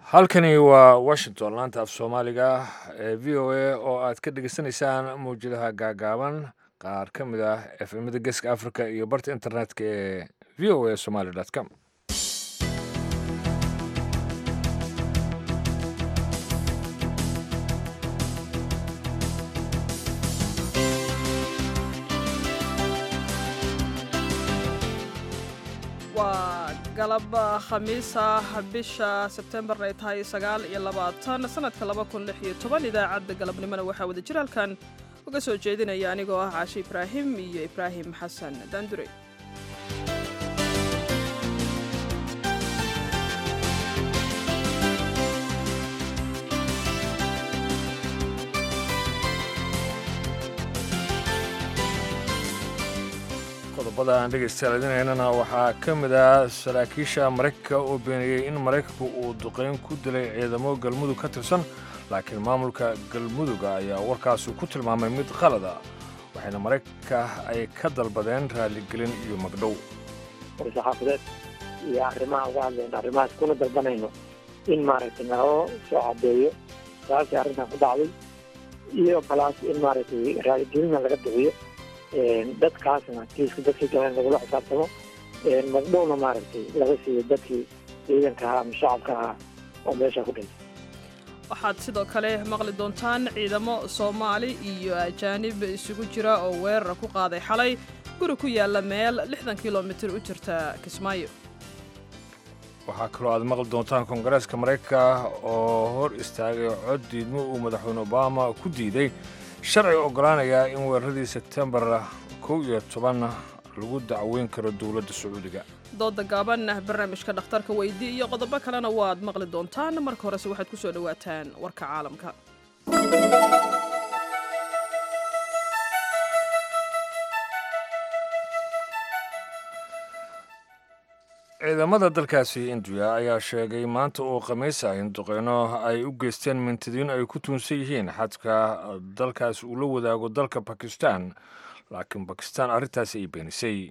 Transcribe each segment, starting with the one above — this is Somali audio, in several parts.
halkani waa washington laanta af soomaaliga ee v o a oo aad ka dhegeysanaysaan mawjadaha gaagaaban qaar ka mid ah efemada geeska africa iyo barta internetka ee v o a somaly com waa galab khamiis ah bisha sebtembar ay tahay sagaal iyo labaatan sanadka laba kun lix iyo toban idaacadda galabnimona waxaa wada jir halkan uga soo jeedinaya anigoo ah caashi ibraahim iyo ibraahim xasan daandure qodobada aan dhegaystayaal idinaynana waxaa ka mid ah saraakiisha maraykanka oo beeniyey in maraykanku uu duqayn ku dilay ciidamo galmudug ka tirsan laakiin maamulka galmuduga ayaa warkaasi ku tilmaamay mid qalada waxayna maraykanka ay ka dalbadeen raaligelin iyo magdhow war-saxaafadeed iyo arrimaha uga hadlayno arrimahaas kuna dalbanayno in maaragtay naloo soo cadeeyo saasii arrintan ku dhacday iyo balaas in maaragtay raaligelina laga bixiyo dadkaasna kiiska dadkii galeen lagula xisaabtamo magdhowna maaragtay laga siiyo dadkii ciidanka ahaa ama shacabka ahaa oo meesha ku dhintay waxaad sidoo kale maqli doontaan ciidamo soomaali iyo ajaanib isugu jira oo weerar ku qaaday xalay guri ku yaalla meel lixdan kilomitir u jirta kismaayo waxaa kaloo aad maqli doontaan koongareeska maraykanka oo hor istaagay cod diidmo uu madaxweyne obama ku diiday sharciga oggolaanayaa in weeraradii sebtembar kow iyo toban lagu dacweyn karo dowladda sacuudiga dooda gaaban barnaamijka dhakhtarka weydii iyo qodobo kalena waad maqli doontaan marka horese waxaad ku soo dhowaataan warka caalamka ciidamada dalkaasi indiya ayaa sheegay maanta oo khamiis ah in duqeyno ay u geysteen mintidiin ay ku tuunsan yihiin xadka dalkaasi uu la wadaago dalka bakistan laakiin bakistan arrintaasi ay beenisay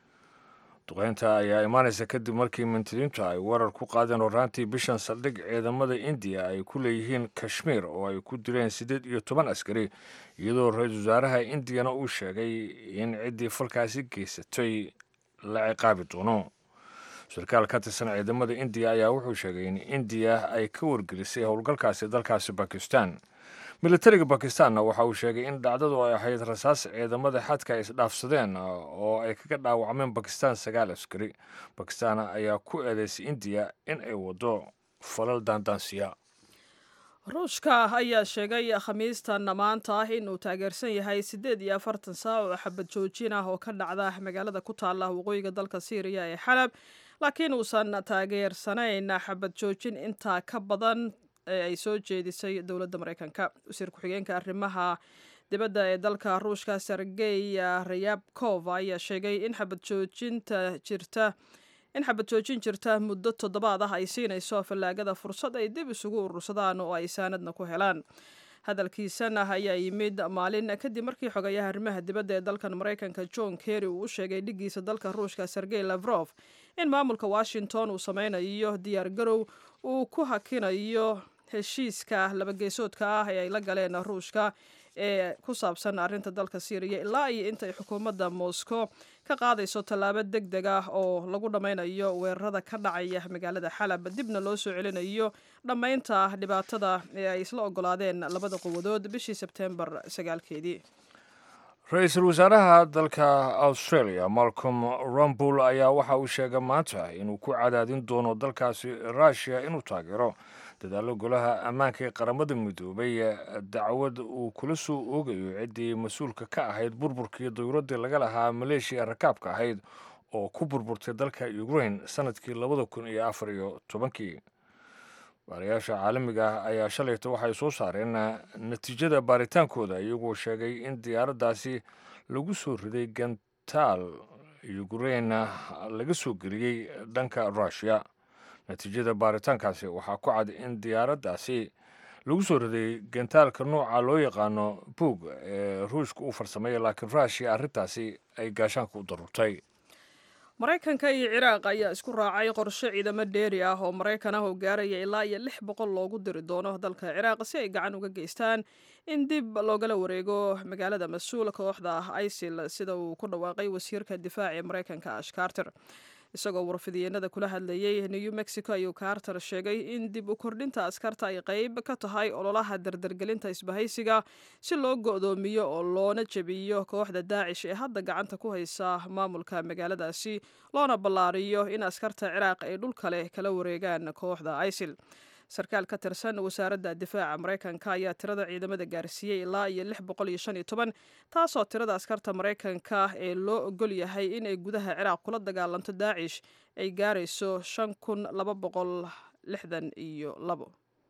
duqeynta ayaa imaanaysa kadib markii mintidiintu ay weerar ku qaadeen horaantii bishan saldhig ciidamada indiya ay ku leeyihiin kashmiir oo ay ku dileen siddeed iyo toban askari iyadoo ra-iisul wasaaraha indiyana uu sheegay in ciddii falkaasi geysatay la ciqaabi doono sarkaal ka tirsan ciidamada indiya ayaa wuxuu sheegay in indiya ay ka wargelisay howlgalkaasi dalkaasi bakistan militariga bakistanna waxa uu sheegay in dhacdadu ay ahayd rasaas ciidamada xadka ay isdhaafsadeen oo ay kaga dhaawacmeen bakistan sagaal askari bakistan ayaa ku eedeysay indiya in ay waddo falal daandaansiya ruushka ayaa sheegay khamiistan maanta ah inuu taageersan yahay siddeed iyo afartan saac oo xabad joojin ah oo ka dhacda magaalada ku taalla waqooyiga dalka syriya ee xalab laakiin uusan taageersanayn xabad joojin intaa ka badan ee ay soo jeedisay dowladda maraykanka wasiir ku-xigeenka arrimaha dibadda ee dalka ruushka sergey rayabkov ayaa sheegay in xabad joojinta jirta in xabad joojin jirta muddo toddobaad ah ay siinayso fallaagada fursad ay dib isugu urursadaan oo ay saanadna ku helaan hadalkiisana ayaa yimid maalin kadib markii xogayaha arrimaha dibadda ee dalkan maraykanka john kerry uu u sheegay dhigiisa dalka ruushka sergey lafrof in maamulka washington uu sameynayo diyaar garow uu ku hakinayo heshiiska labageesoodka ah ee ay la galeen ruushka ee ku saabsan arrinta dalka syriya ilaa iyo intaay xukuumadda moscow ka qaadayso tallaabo deg deg ah oo lagu dhammaynayo weerarada ka dhacaya magaalada xalab dibna loo soo celinayo dhammaynta dhibaatada ee ay isla ogolaadeen labada quwadood bishii sebtembar sagaalkeedii ra-iisul wasaaraha dalka australia malcolm rumbul ayaa waxa uu sheegay maanta inuu ku cadaadin doono dalkaasi rushia inuu taageero dadaallo golaha ammaanka ee qaramada midoobay dacwad uu kula soo oogayo ciddii mas-uulka ka ahayd burburkii dawladdii laga lahaa maleeshiya rakaabka ahayd oo ku burburtay dalka ukrain sanadkii labada kun iyo afar iyo tobankii baarayaasha caalamiga ah ayaa shalayta waxay soo saareen natiijada baaritaankooda iyagoo sheegay in diyaaraddaasi lagu soo riday gantaal ukrain laga soo geliyey dhanka rushia natiijada baaritaankaasi waxaa ku cad in diyaaraddaasi lagu soo riday gantaalka nooca loo yaqaano buog ee ruushka uu farsameeyey laakiin rushia arrintaasi ay gaashaanka u darurtay maraykanka iyo ciraaq ayaa isku raacay qorshe ciidamo dheeri ah oo maraykan ah oo gaaraya ilaa iyo lix boqol loogu diri doono dalka ciraaq si ay gacan uga geystaan in dib loogala wareego magaalada mas-uul kooxda ah isil sida uu ku dhawaaqay wasiirka difaaca ee maraykanka ash carter isagoo warfidiyeenada kula hadlayay new mexico ayuu carter sheegay in dib u kordhinta askarta ay qeyb ka tahay ololaha dardargelinta isbahaysiga si loo go'doomiyo oo loona jebiyo kooxda daacish ee hadda gacanta ku haysa maamulka magaaladaasi loona ballaariyo in askarta ciraaq ay dhul kale kala wareegaan kooxda isil sarkaal ka tirsan wasaaradda difaaca maraykanka ayaa tirada ciidamada gaarsiiyey ilaa iyo lix boqol iyo shan iyo toban taasoo tirada askarta maraykanka ee loo ogol yahay inay gudaha ciraaq kula dagaalanto daacish ay gaarayso shan kun laba boqol lixdan iyo labo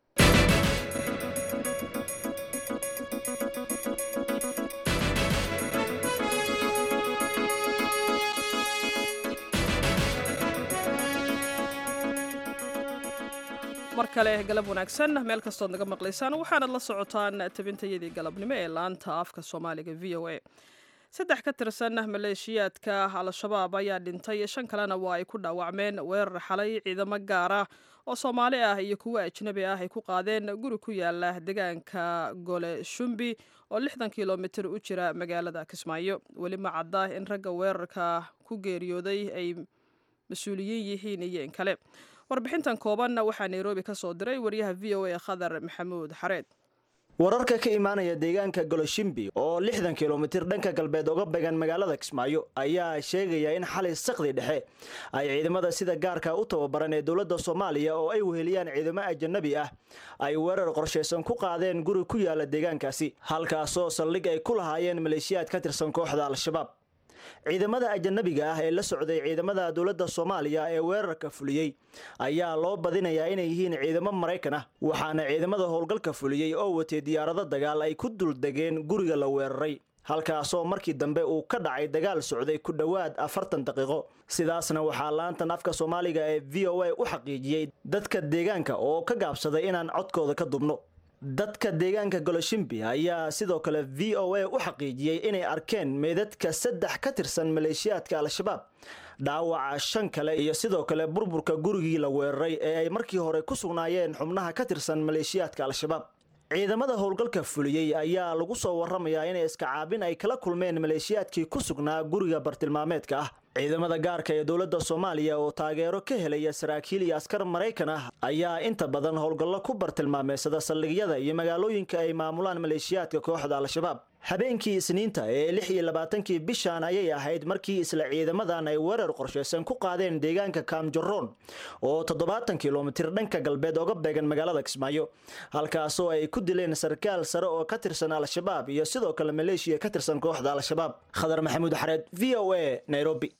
mar kale galab wanaagsan meel kastood naga maqlaysaan waxaanad la socotaan tabintayadii galabnimo ee laanta afka soomaaliga v o a saddex ka tirsan maleeshiyaadka al-shabaab ayaa dhintay shan kalena waa ay ku dhaawacmeen weerar xalay ciidamo gaar ah oo soomaali ah iyo kuwo ajnabi ah ay ku qaadeen guri ku yaala deegaanka gole shumbi oo lixdan kilomitir u jira magaalada kismaayo weli ma cadda in ragga weerarka ku geeriyooday ay mas-uuliyiin yihiin iyo in kale warbixintan koobanna waxaa nairobi ka soo diray wariyaha v o a khadar maxamuud xareed wararka ka imaanaya deegaanka goloshimbi oo lixdan kilomitir dhanka galbeed uga began magaalada kismaayo ayaa sheegaya in xalay sakdi dhexe ay ciidamada sida gaarka u tababaran ee dowladda soomaaliya oo ay weheliyaan ciidamo ajanabi ah ay weerar qorshaysan ku qaadeen guri ku yaala deegaankaasi halkaasoo saldhig ay ku lahaayeen maleeshiyaad ka tirsan kooxda al-shabaab ciidamada ajanabiga ah ee la socday ciidamada dowladda soomaaliya ee weerarka fuliyey ayaa loo badinayaa inay yihiin ciidamo maraykan ah waxaana ciidamada howlgalka fuliyey oo watay diyaarado dagaal ay ku duldegeen guriga la weeraray halkaasoo markii dambe uu ka dhacay dagaal socday ku dhowaad afartan daqiiqo sidaasna waxaa laantan afka soomaaliga ee v o a u xaqiijiyey dadka deegaanka oo ka gaabsaday inaan codkooda ka dubno dadka deegaanka goloshimbi ayaa sidoo kale v o a u xaqiijiyey inay arkeen meedadka saddex ka tirsan maleeshiyaadka al-shabaab dhaawaca shan kale iyo sidoo kale burburka gurigii la weeraray ee ay markii hore ku sugnaayeen xubnaha ka tirsan maleeshiyaadka al-shabaab ciidamada howlgalka fuliyey ayaa lagu soo waramayaa inay iska caabin ay kala kulmeen maleeshiyaadkii ku sugnaa guriga bartilmaameedka ah ciidamada gaarka ee dowladda soomaaliya oo taageero ka helaya saraakiil iyo askar maraykan ah ayaa inta badan howlgallo ku bartilmaameysada saldhigyada iyo magaalooyinka ay maamulaan maleeshiyaadka kooxda al-shabaab habeenkii isniinta ee lix iyo labaatankii bishan ayay ahayd markii isla ciidamadan ay weerar qorshaysan ku qaadeen deegaanka kaamjaroon oo toddobaatan kilomitir dhanka galbeed oga beegan magaalada kismaayo halkaasoo ay ku dileen sarkaal sare oo ka tirsan al-shabaab iyo sidoo kale maleeshiya ka tirsan kooxda al-shabaab khadar maxamuud xareed v o a nairobi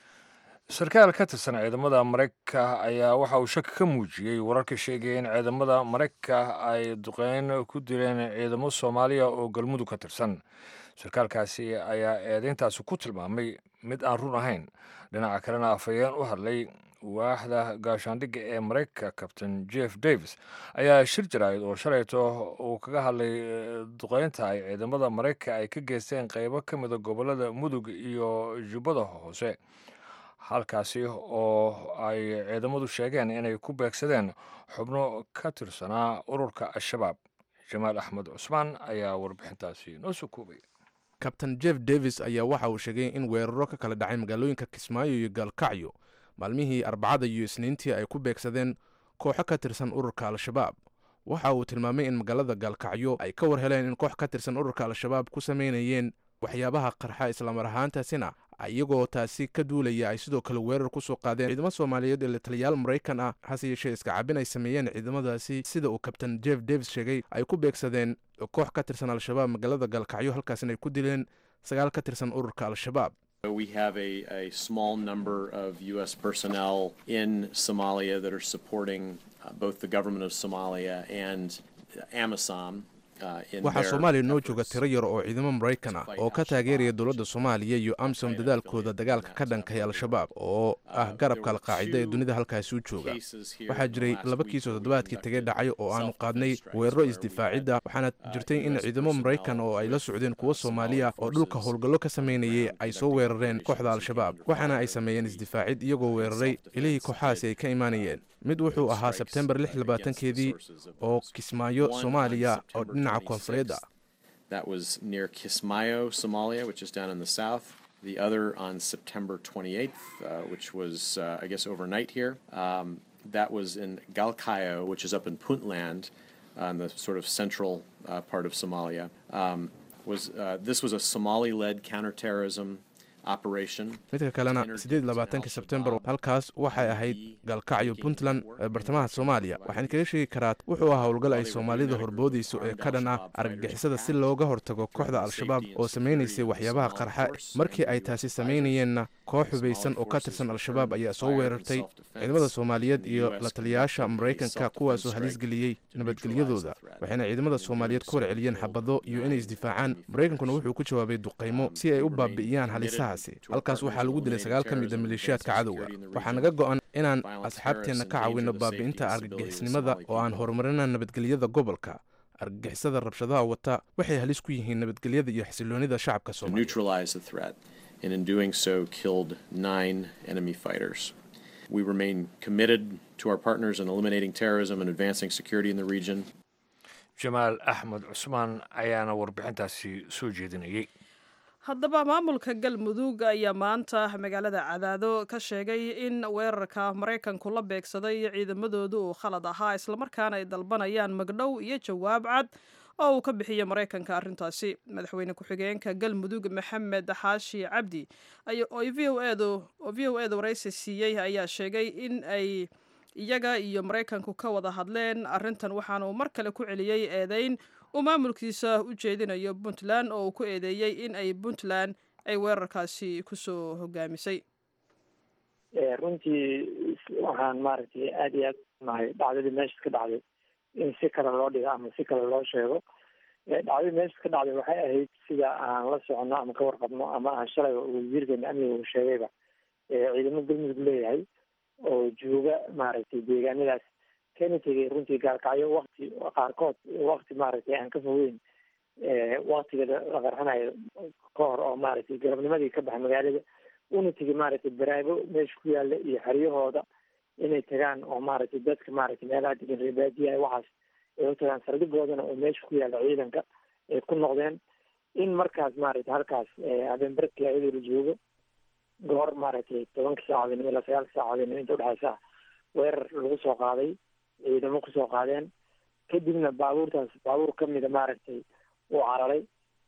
sarkaal ka tirsan ciidamada maraykanka ayaa waxa uu shaki ka muujiyey wararka sheegaya in ciidamada maraykanka ay duqeyn ku dileen ciidamo soomaaliya oo galmudug ka tirsan sarkaalkaasi ayaa eedeyntaasi ku tilmaamay mid aan run ahayn dhinaca kalena afhayeen u hadlay waaxda gaashaandhigga ee maraykanka kabtain jeff davis ayaa shir jaraa'id oo shalayto uu kaga hadlay duqeynta ay ciidamada maraykanka ay ka geysteen qeybo ka mida gobolada mudug iyo jubbada hoose halkaasi oo ay ciidamadu sheegeen inay ku beegsadeen xubno ka tirsanaa ururka al-shabaab jamaal axmed cusmaan ayaa warbixintaasi noo soo koobay kabtain jeff davis ayaa waxa uu sheegay in weeraro ka kala dhacay magaalooyinka kismaayo iyo gaalkacyo maalmihii arbacada iyo isniintii ay ku beegsadeen kooxo ka tirsan ururka al-shabaab waxa uu tilmaamay in magaalada gaalkacyo ay ka war heleen in koox ka tirsan ururka al-shabaab ku samaynayeen waxyaabaha qarxa islamar ahaantaasina iyagoo taasi ka duulaya ay sidoo kale weerar ku soo qaadeen ciidamo soomaaliyeed ee taliyaal maraykan ah hase yeeshee iska cabin ay sameeyeen ciidamadaasi sida uu kabtain jeff davis sheegay ay ku beegsadeen koox ka tirsan al-shabaab magaalada gaalkacyo halkaasina ay ku dileen sagaal ka tirsan ururka al-shabaab We have a, a small number of U.S. personnel in Somalia that are supporting uh, both the government of Somalia and AMISOM. waxaa soomaaliya noo jooga tiro yar oo ciidamo maraykan ah oo ka taageeraya dowladda soomaaliya iyo amsom dadaalkooda dagaalka ka dhankay al-shabaab oo ah garabka alqaacida ee dunida halkaasi u jooga waxaa jiray laba kiis oo toddobaadkii tegay dhacay oo aanu qaadnay weeraro isdifaacidda waxaana jirtay in ciidamo maraykan oo ay la socdeen kuwo soomaaliya oo dhulka howlgallo ka samaynayay ay soo weerareen kooxda al-shabaab waxaana ay sameeyeen isdifaacid iyagoo weeraray ilihii kooxahaasi ay ka imaanayeen mid wuxuu ahaa sebtembar lix labaatankeedii oo kismaayo soomaaliya oo dhinaca koonfureed ah That was near Kismayo, Somalia, which is down in the south. The other on September 28th, uh, which was, uh, I guess, overnight here. Um, that was in Galkayo, which is up in Puntland, on the sort of central uh, part of Somalia. Um, was uh, this was a Somali-led counterterrorism operation. midka kalena siddeed labaatanka sebtembar halkaas waxay ahayd galkacyo puntland ee bartamaha soomaaliya waxaan kaga sheegi karaa wuxuu ahaa howlgal ay soomaalida horboodayso ee ka dhan ah argagixisada si looga hortago kooxda al-shabaab oo samaynaysay waxyaabaha qarxa markii ay taasi samaynayeenna koox hubaysan oo ka tirsan al-shabaab ayaa soo weerartay ciidamada soomaaliyeed iyo la taliyayaasha maraykanka kuwaasoo halis geliyey nabadgelyadooda waxayna ciidamada soomaaliyeed ku warceliyeen xabado iyo inay isdifaacaan maraykankuna wuxuu ku jawaabay duqaymo si ay u baabi'iyaan halisahaasi halkaas waxaa lagu dilay sagaal ka mid a maleeshiyaadka cadowga waxaa naga go'an inaan asxaabteenna ka caawinno baabi'inta argagixisnimada oo aan horumarina nabadgelyada gobolka argagixisada rabshadaha wata waxay halis ku yihiin nabadgelyada iyo xasiloonida shacabka to soomaaliya neutralize the threat, and in doing so, killed nine enemy fighters. We remain committed to our partners in eliminating terrorism and advancing security in the region. jamaal axmed cusmaan ayaana warbixintaasi soo jeedinayay haddaba maamulka galmudug ayaa maanta magaalada cadaado ka sheegay in weerarka maraykanku la beegsaday ciidamadoodu uu khalad ahaa islamarkaana ay dalbanayaan magdhow iyo jawaab cad oo uu ka bixiyo maraykanka arrintaasi madaxweyne ku-xigeenka galmudug maxamed xaashi cabdi oo v o edu oo v o edu waraysi siiyey ayaa sheegay in ay iyaga iyo maraykanku ka wada hadleen arrintan waxaana uu mar kale ku celiyey eedeyn uu maamulkiisa u jeedinayo puntland oo uu ku eedeeyey in ay puntland ay weerarkaasi kusoo hogaamisay runtii waxaan maaragtay aada iyo aad nahay dhacdadii meesha ka dhacday in si kale loo dhigo ama si kale loo sheego dhacdadii meesha ka dhacday waxay ahayd sida aan la socono ama ka warqabno ama aan shalay wasiirkeena amniga uu sheegayba ciidamo galmudug leeyahay oo jooga maaragtay deegaanadaas kana tegay runtii gaalkacyo wakti qaarkood wakti maaragtay aan ka fogeyn waktiga la qarxanayo ka hor oo maaragtay galabnimadii ka baxa magaalada una tegay maaragtay baraago meesha ku yaala iyo xeryahooda inay tagaan oo maaragtay dadka maaragtay meelaha degan reebaadiyaha waxaas ay u tagaan saldhigoodana oo meesha ku yaala ciidanka ay ku noqdeen in markaas maaragtay halkaas habeenbarkii ayadoo la joogo goor maaragtay tobanka saacadoodnimo ilaa sagaalka saacadoodnimo inta udhexaysa weerar lagu soo qaaday ciidamo kusoo qaadeen kadibna baabuurtaas baabuur kamida maaragtay uu cararay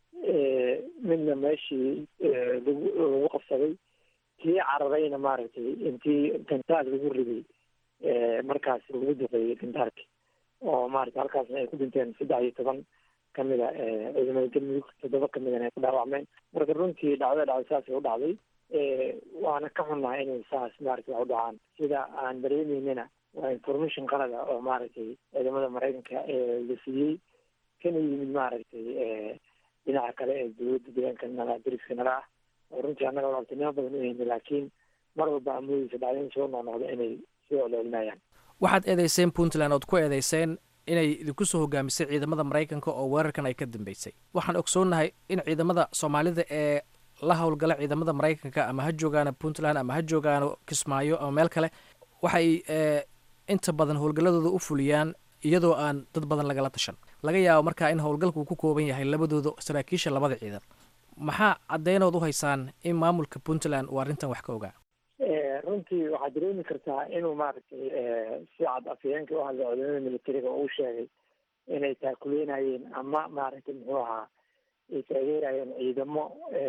midna meeshii lagu lagu qabsaday kii cararayna maaragtay intii gantaal lagu riday markaas lagu duqeeyey gantaalki oo maaragtay halkaasna ay ku dhinteen saddex iyo toban kamida ciidamada galmudug toddoba kamidana ay ku dhaawacmeen marka runtii dhacdada dhacday saasay u dhacday waana ka xunnahay inay saas maaragtay wax u dhacaan sida aan dareemeynana waa information qalada oo maaragtay ciidamada maraykanka la siiyey kana yimid maaragtay dhinaca kale ee dowladda deegaanka nala dariska nala ah oo runtii annaga walaaltinimo badan u hayna laakiin mar walba amoodeysa dhacdooyin soo noqnoqda inay soo celcelinayaan waxaad eedeyseen puntland ood ku eedeyseen inay idinku soo hogaamisay ciidamada maraykanka oo weerarkan ay ka dambeysay waxaan ogsoonnahay in ciidamada soomaalida ee la howlgala ciidamada maraykanka ama ha joogaana puntland ama ha joogaano kismaayo ama meel kale waxay inta badan howlgalladooda u fuliyaan iyadoo aan dad badan lagala tashan laga yaabo markaa in howlgalku uu ku kooban yahay labadooda saraakiisha labada ciidan maxaa caddeynood u haysaan in maamulka puntland uu arrintan wax ka ogaa runtii waxaad dareemi kartaa inuu maaragtay si cad afhayeenka u hadlay ciidamada militariga oo u sheegay inay taakuleynayeen ama maaragtay muxuu ahaa ay taageerayeen ciidamo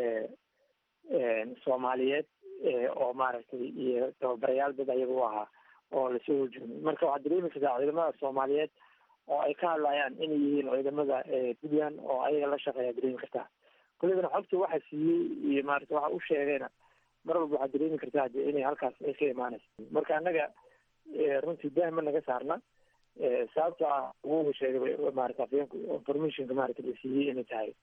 soomaaliyeed oo maaragtay iyo tababarayaal dad ayaga u ahaa oo lasoo horjoogay marka waxaad dareemi kartaa ciidamada soomaaliyeed oo ay ka hadlayaan inay yihiin ciidamada puntland oo ayaga la shaqeeya dareemi kartaa kulligana xogta waxa siiyey iyo maarata waxa u sheegayna mar walba waxaad dareemi kartaa de inay halkaas ay ka imaanayso marka annaga runtii dahma naga saarna sababto ah ugu sheegay maarata afyeenku informationka maarata la siiyey inay tahay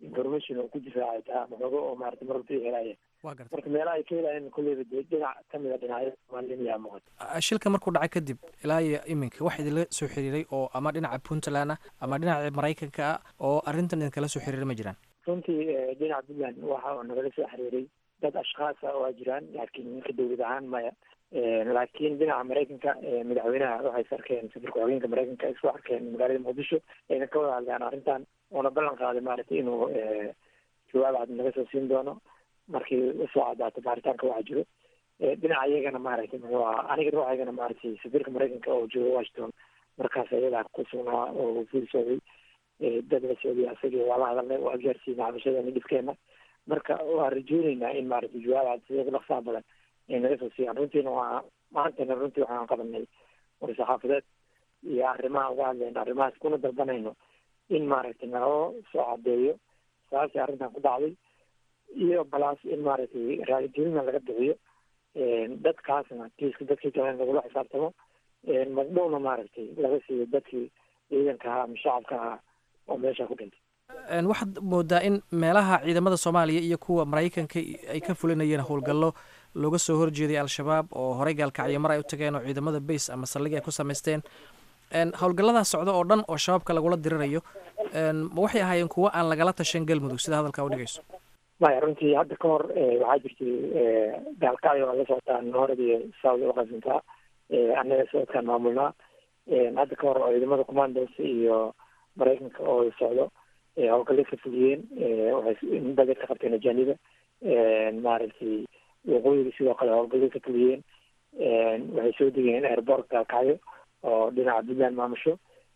information oo ku difaacay taa maxooga oo maarata marwalba ay helaayeen waa garta marka meelaha ay ka helaayeen kolleyba dee dhinac kamid a dhinacyada soomaalida yaa muuqata shilka markuu dhacay kadib ilaa iyo iminka wax idinla soo xiriiray oo ama dhinaca puntland ah ama dhinaca maraykanka ah oo arrintan idinkala soo xiriiray ma jiraan runtii dhinaca puntland waxa oo nagala soo xiriiray dad ashkhaas ah waa jiraan laakiin ninka dowlad ahaan maya laakiin dhinaca maraykanka madaxweynaha waxay is arkeen safarka hogeenka maraykanka isku arkeen magaalada muqdisho ayna ka wada hadleen arrintan oona ballan qaaday maaragtay inuu jawaab cad naga soo siin doono markii usoo cadaato baaritaanka waxa jiro dhinaca iyagana maaragtay muxuu ahaa aniga ruuxaygana maaragtay safiirka maraykanka oo jooga washington markaas ayadaa ku sugnaa oo fiil socday dad la socday asagii waa la hadalnay waa gaarsiinay cabashadana dhibkeena marka waa rajooneynaa in maaragtay jawaab cad sida dhaqsaha badan ay naga soo siiyaan runtiina waa maantana runtii waxaan qabanay war-saxaafadeed iyo arrimaha uga hadlayna arrimahaas kuna dalbanayno in maaragtay naloo soo cadeeyo sababtii arrintan ku dhacday iyo balaas in maaragtay raaligelina laga bixiyo dadkaasna kiiska dadkii kale lagula xisaabtamo magdhowna maaragtay laga siiyo dadkii ciidanka ahaa ama shacabka ahaa oo meesha ku dhintay waxaad moodaa in meelaha ciidamada soomaaliya iyo kuwa maraykanka ay ka fulinayeen howlgallo looga soo horjeeday al-shabaab oo horey gaalkacyo mar ay u tageen oo ciidamada base ama saldhig ay ku samaysteen howlgalladaas socda oo dhan oo shabaabka lagula dirirayo ma waxay ahaayeen kuwo aan lagala tashan galmudug sida hadalkaa udhigayso maya runtii hadda ka hor waxaa jirtay gaalkacyo waa la socotaa noorad iyo saudi uqasintaa annaga socodkaan maamulnaa hadda ka hor ciidamada commandos iyo maraykanka oo socdo howlgallay ka fuliyeen waxay badar ka qabteen ajaaniba maaragtay waqooyiga sidoo kale howlgallay ka fuliyeen waxay soo degeen airport gaalkacyo oo dhinaca puntland maamusho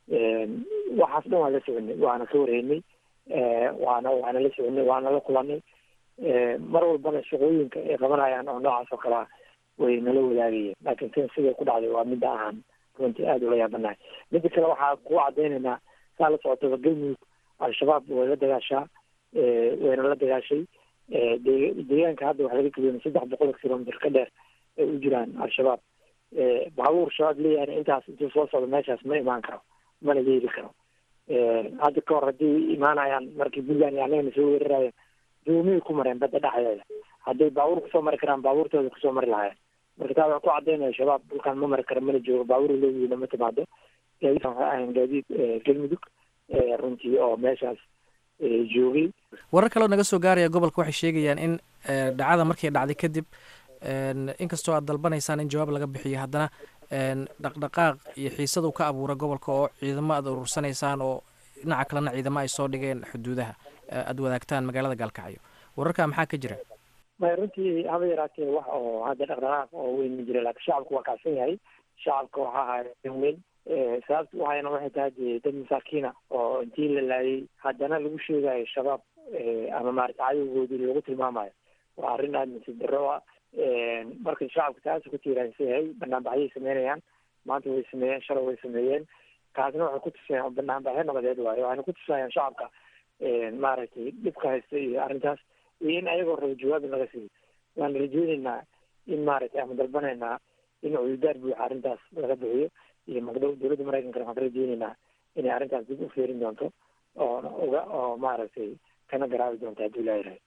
waxaas dhan waan la soconay waana ka warheynay waana waana la soconay waana la kulanay mar walbana shaqooyinka ay qabanayaan oo noocaas oo kalea way nala wadaagayeen laakiin tan siday ku dhacday waa midda ahaan runtii aada ula yaabanahay midda kale waxaa kugu cadaynaynaa saa la socotaba galmudug al-shabaab way la dagaashaa wayna la dagaashay deegaanka hadda waxa laga geliyay saddex boqol kilomitr ka dheer ay u jiraan al-shabaab baabuur shabaab leeyahay intaas intuu soo socdo meeshaas ma imaan karo mana yeeli karo hadda ka hor haddii imaanayaan markii puntland iyo annagana soo weerarayeen doomiyay ku mareen badda dhexdeeda hadday baabuur kusoo mari karaan baabuurtooda kusoo mari lahaayeen marka taa waxaa ku cadaynaya shabaab dhulkaan ma mari karo mana joogo baabuur leeyihiina ma timaado gaadiidkan waxay ahayn gaadiid galmudug runtii oo meeshaas joogay warar kaleo naga soo gaaraya gobolka waxay sheegayaan in dhacada markay dhacday kadib inkastoo aad dalbanaysaan in jawaab laga bixiyo haddana dhaqdhaqaaq iyo xiisadu ka abuura gobolka oo ciidamo aad urursanaysaan oo dhinaca kalena ciidamo ay soo dhigeen xuduudaha aada wadaagtaan magaalada gaalkacyo wararka maxaa ka jira maya runtii haba yaraatee wax oo hadda dhaqdhaqaaq oo weyn ma jira laakiin shacabku waa kacsan yahay shacabka waxa ahaa weyn sababta waxayna waxay tahay dee dad masaakiina oo intii la laayay haddana lagu sheegayo shabaab ama maarata cadowgoodii lagu tilmaamayo waa arrin aada nasiib darro ah marka shacabka taasa ku tiiraansan yahay banaanbaxyay sameynayaan maanta way sameeyeen shalay way sameeyeen kaasna waxay ku tusayaan banaanbaxyo nabadeed waayo waxayna ku tusayaan shacabka maaragtay dhibka haysta iyo arrintaas iyo in ayagoo raba jawaab in laga siiyo waana rajeyneynaa in maaragtay ama dalbanaynaa in cududaar buuxa arrintaas laga bixiyo iyo magdhow dowladda maraykankana waxaan ka rajeyneynaa inay arrintaas dib u feerin doonto oo uga oo maaragtay kana garaabi doonto hadduu ilaahay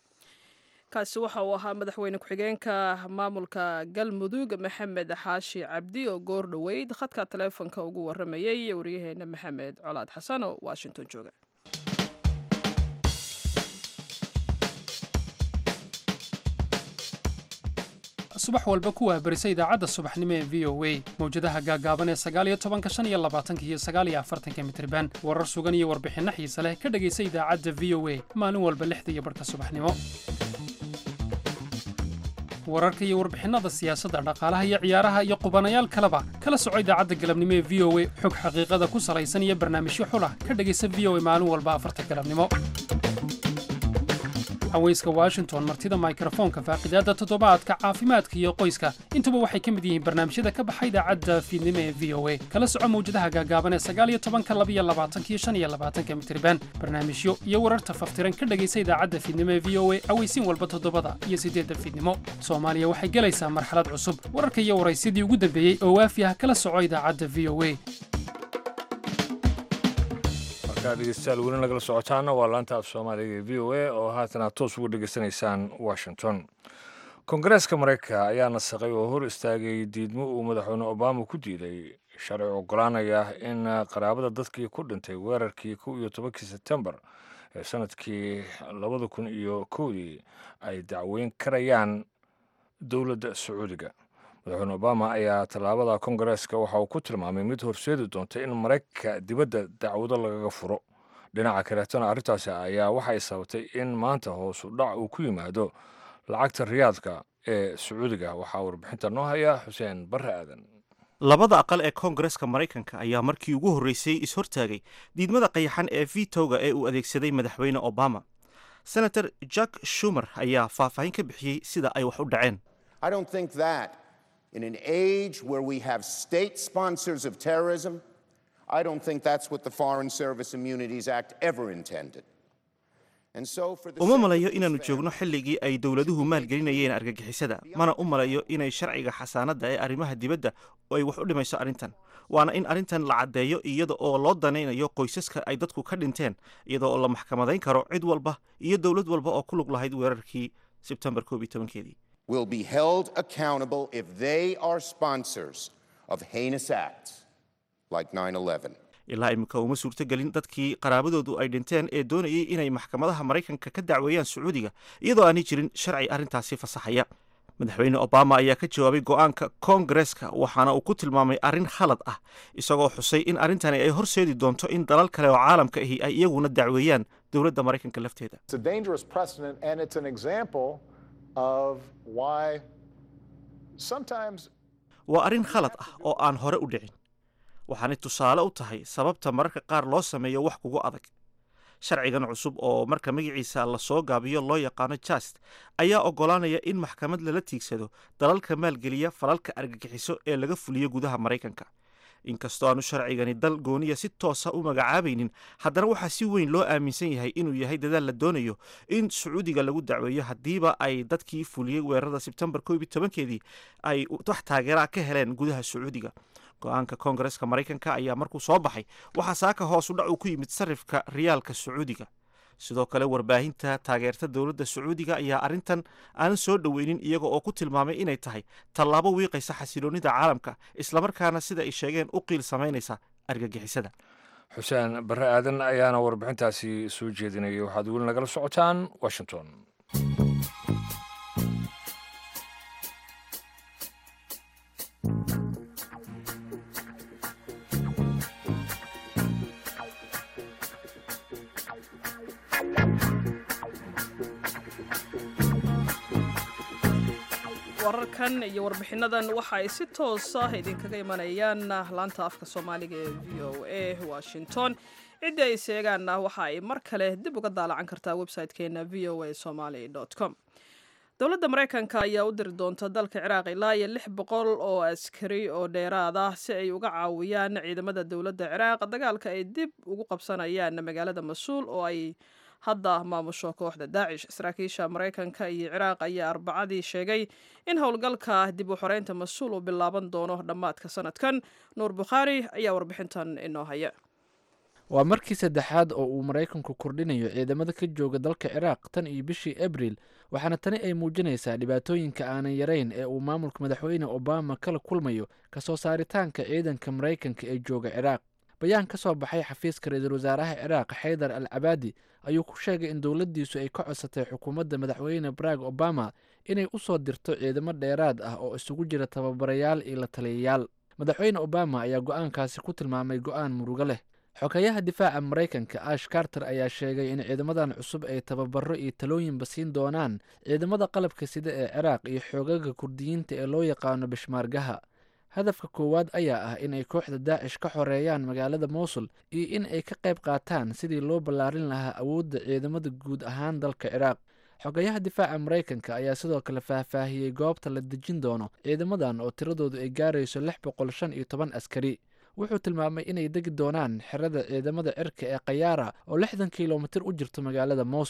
kaasi waxa uu ahaa madaxweyne ku-xigeenka maamulka galmudug maxamed xaashi cabdi oo goor dhoweyd khadka taleefonka ugu waramayay waryaheena maxamed colaad xasan oo washington jooga subax walba ku waabarisa idaacadda subaxnimo ee v o a mawjadaha gaagaaban ee sagaaliyo tobanka shan iyo labaatanka iyo sagaaliyo afartanka mitriban warar sugan iyo warbixinno xiise leh ka dhegaysa idaacadda v o a maalin walba lixda iyo barhka subaxnimo wararka iyo warbixinada siyaasadda dhaqaalaha iyo ciyaaraha iyo qubanayaal kaleba kala soco idaacadda galabnimo ee v o a xog xaqiiqada ku salaysan iyo barnaamijyo xulah ka dhegaysa v o a maalin walba afarta galabnimo haweyska washington martida mikrofoonka faaqidaadda toddobaadka caafimaadka iyo qoyska intuba waxay ka mid yihiin barnaamijyada ka baxa idaacadda fiidnimo ee v o a kala soco mawjadaha gaagaaban ee sagaaliyo tobanka labiyo labaatanka iyo shan iyo labaatanka mitriban barnaamijyo iyo wararta faftiran ka dhegaysa idaacadda fiidnimo ee v o a aweysiin walba toddobada iyo siddeedda fiidnimo soomaaliya waxay gelaysaa marxalad cusub wararka iyo waraysyadii ugu dambeeyey oo waafi ah kala soco idaacadda v o a halkaa dhegeystayaal weli nagala socotaana waa laanta af soomaaliga ee v o a oo haatan aad toos uga dhegeysanaysaan washington kongareeska maraykanka ayaa nasaqay oo hor istaagay diidmo uu madaxweyne obama ku diiday sharci ogolaanaya in qaraabada dadkii ku dhintay weerarkii kow iyo tobankii sebtembar ee sanadkii labada kun iyo kowdii ay dacweyn karayaan dowladda sacuudiga madaxweyne obama ayaa tallaabada kongareeska waxa uu ku tilmaamay mid horseedi doonta in maraykanka dibadda dacwado lagaga furo dhinaca kaleetona arrintaasi ayaa waxay sababtay in maanta hoosu dhac uu ku yimaado lacagta riyaadka ee sacuudiga waxaa warbixinta noo haya xuseen barre aadan labada aqal ee koongareska maraykanka ayaa markii ugu horreysay is-hortaagay diidmada qayaxan ee vitoga ee uu adeegsaday madaxweyne obama senator jack shumer ayaa faahfaahin ka bixiyey sida ay wax u dhaceen I don't think that in an age where we have state sponsors of terrorism, I don't think that's what the Foreign Service Immunities Act ever intended. And so for the uma sake of malayo these inaannu families- joogno xilligii ay dowladuhu maalgelinayeen argagixisada mana u malayo inay sharciga xasaanadda ee arrimaha dibadda oo ay wax u dhimayso arrintan waana in arrintan la caddeeyo iyada oo loo danaynayo qoysaska ay dadku ka dhinteen iyada oo la maxkamadayn karo cid walba iyo dowlad walba oo ku lug lahayd weerarkii sebtembar koob iyo tobankeedii will be held accountable if they are sponsors of heinous acts like 9 11. ilaa imika uma suurtogelin dadkii qaraabadoodu ay dhinteen ee doonayay inay maxkamadaha maraykanka ka dacweeyaan sacuudiga iyadoo aanay jirin sharci arrintaasi fasaxaya madaxweyne obama ayaa ka jawaabay go'aanka koongareska waxaana uu ku tilmaamay arrin khalad ah isagoo xusay in arrintani ay horseedi doonto in dalal kale oo caalamka ahi ay iyaguna dacweeyaan dowladda maraykanka lafteeda It's a dangerous precedent, and it's an example of why sometimes waa arrin khalad ah oo aan hore u dhicin waxaanay tusaale u tahay sababta mararka qaar loo sameeyo wax kugu adag sharcigan cusub oo marka magaciisa la soo gaabiyo loo yaqaano jast ayaa oggolaanaya in maxkamad lala tiigsado dalalka maalgeliya falalka argagixiso ee laga fuliyo gudaha maraykanka inkastoo aanu sharcigani dal gooniya si toosa u magacaabaynin haddana waxaa si weyn loo aaminsan yahay inuu yahay dadaal la doonayo in sacuudiga lagu dacweeyo haddiiba ay dadkii fuliyey weerarada sebtembar koob iyo tobankeedii ay wax taageeraa ka heleen gudaha sacuudiga go-aanka koongareska maraykanka ayaa markuu soo baxay waxaa saaka hoos u dhac uu ku yimid sarifka riyaalka sacuudiga sidoo kale warbaahinta taageerta dowladda sacuudiga ayaa arrintan aanan soo dhoweynin iyaga oo ku tilmaamay inay tahay tallaabo wiiqaysa xasiloonnida caalamka islamarkaana sida ay sheegeen u qiil samaynaysa argagixisada xuseen barre aadan ayaana warbixintaasi soo jeedinayay waxaad weli nagala socotaan washington wararkan iyo warbixinadan waxa ay si toos ah idinkaga imanayaan laanta afka soomaaliga ee v o a washington ciddii ay seegaanna waxa ay mar kale dib uga daalacan kartaa website-keena v o a somaly com dowladda maraykanka ayaa u diri doonta dalka ciraaq ilaa iyo lix boqol oo askari oo dheeraad ah si ay uga caawiyaan ciidamada dowladda ciraaq dagaalka ay dib ugu qabsanayaan magaalada mas-uul oo ay hadda maamusho kooxda daacish saraakiisha maraykanka iyo ciraaq ayaa arbacadii sheegay in howlgalka dib u xoreynta mas-uul uu bilaaban doono dhammaadka sanadkan nuur bukhaari ayaa warbixintan inoo haya waa markii saddexaad oo uu maraykanku kordhinayo ciidamada ka jooga dalka ciraaq tan iyo bishii abril waxaana tani ay muujinaysaa dhibaatooyinka aanan yarayn ee uu maamulka madaxweyne obama kala kulmayo kasoo saaritaanka ciidanka maraykanka ee jooga ciraaq bayaan ka soo baxay xafiiska ra-iisul wasaaraha ciraaq xaydar al cabaadi ayuu ku sheegay in dowladdiisu ay ka codsatay xukuumadda madaxweyne barack obama inay u soo dirto ciidamo dheeraad ah oo isugu jira tababarayaal iyo la taliyayaal madaxweyne obama ayaa go-aankaasi ku tilmaamay go-aan murugo leh xogeyaha difaaca maraykanka ash carter ayaa sheegay in ciidamadan cusub ay tababaro iyo talooyinba siin doonaan ciidamada qalabka sida ee ciraaq iyo xoogaga kurdiyiinta ee loo yaqaano bishmaargaha hadafka koowaad ayaa ah in ay kooxda daacish ka xoreeyaan magaalada mowsul iyo in ay ka qayb qaataan sidii loo ballaarin lahaa awoodda ciidamada guud ahaan dalka ciraaq xogayaha difaaca maraykanka ayaa sidoo kale faahfaahiyey goobta la dejin doono ciidamadan oo tiradoodu ay gaarayso lix boqol shan iyo toban askari wuxuu tilmaamay inay degi doonaan xerada ciidamada cirka ee khayaara oo lixdan kilomitir u jirto magaalada mowsul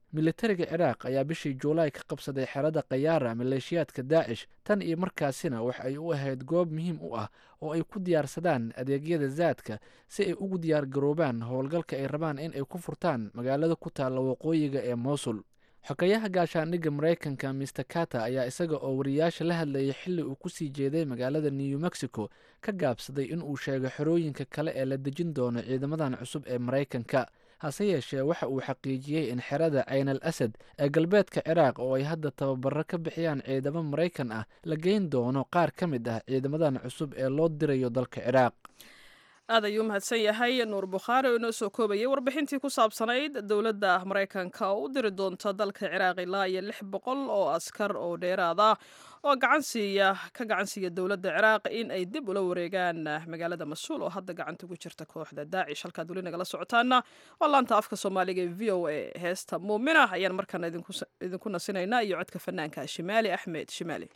militariga ciraaq ayaa bishii juulaay ka qabsaday xerada khayaara maleeshiyaadka daacish tan iyo markaasina wax ay u ahayd goob muhiim u ah oo ay ku diyaarsadaan adeegyada zaadka si ay ugu diyaar garoobaan howlgalka ay rabaan in ay ku furtaan magaalada ku taalla waqooyiga ee mowsul xogayaha gaashaandhigga maraykanka mister carter ayaa isaga oo wariyaasha la hadlayay xilli uu kusii jeeday magaalada new mexico ka gaabsaday in uu sheego xerooyinka kale ee la dejin doono ciidamadan cusub ee maraykanka hase yeeshee waxa uu xaqiijiyey in xerada cayn al asad ee galbeedka ciraaq oo ay hadda tababaro ka bixiyaan ciidamo maraykan ah la geyn doono qaar ka mid ah ciidamadan cusub ee loo dirayo dalka ciraaq aad ayuu mahadsan yahay nuur bukhaari oo inoo soo koobayay warbixintii ku saabsanayd dowladda maraykanka oo u diri doonta dalka ciraaq ilaa iyo lix boqol oo askar oo dheeraad ah oo gacansiiya ka gacansiiya dowladda ciraaq in ay dib ula wareegaan magaalada mas-uul oo hadda gacanta ku jirta kooxda daacish halkaad weli nagala socotaana waa laanta afka soomaaliga ee v o a heesta muumina ayaan markaana idinku nasinaynaa iyo codka fanaanka shimaali axmed shimaali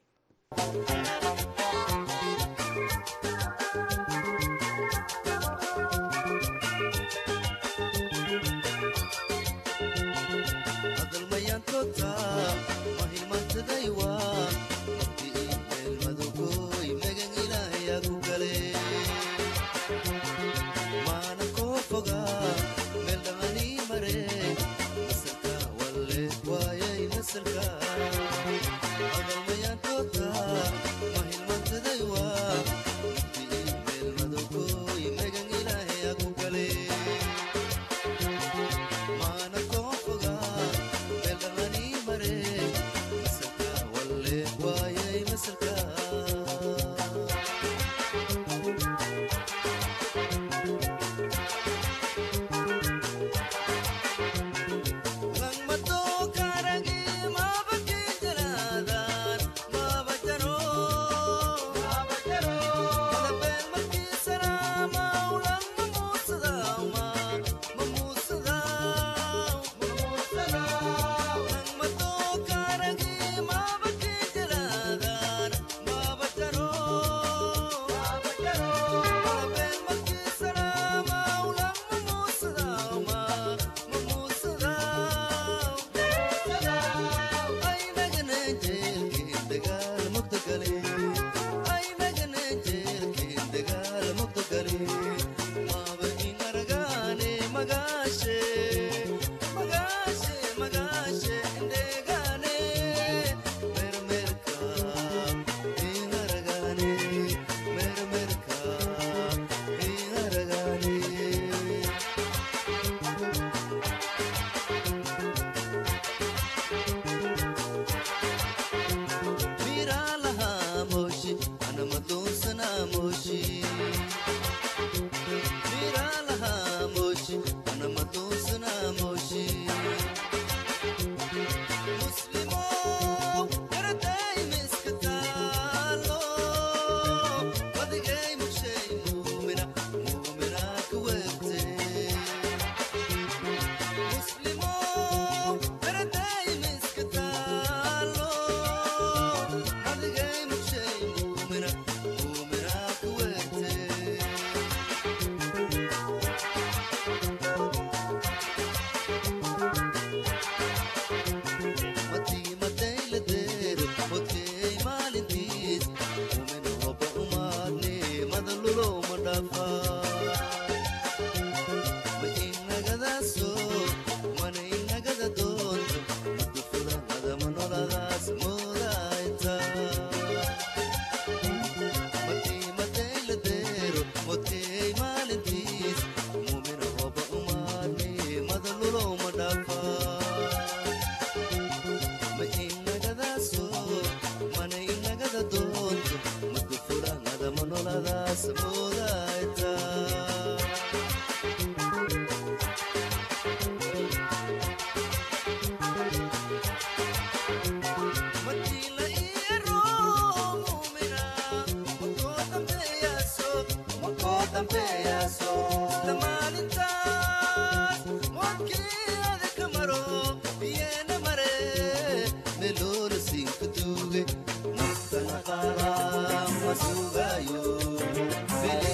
Sugayo,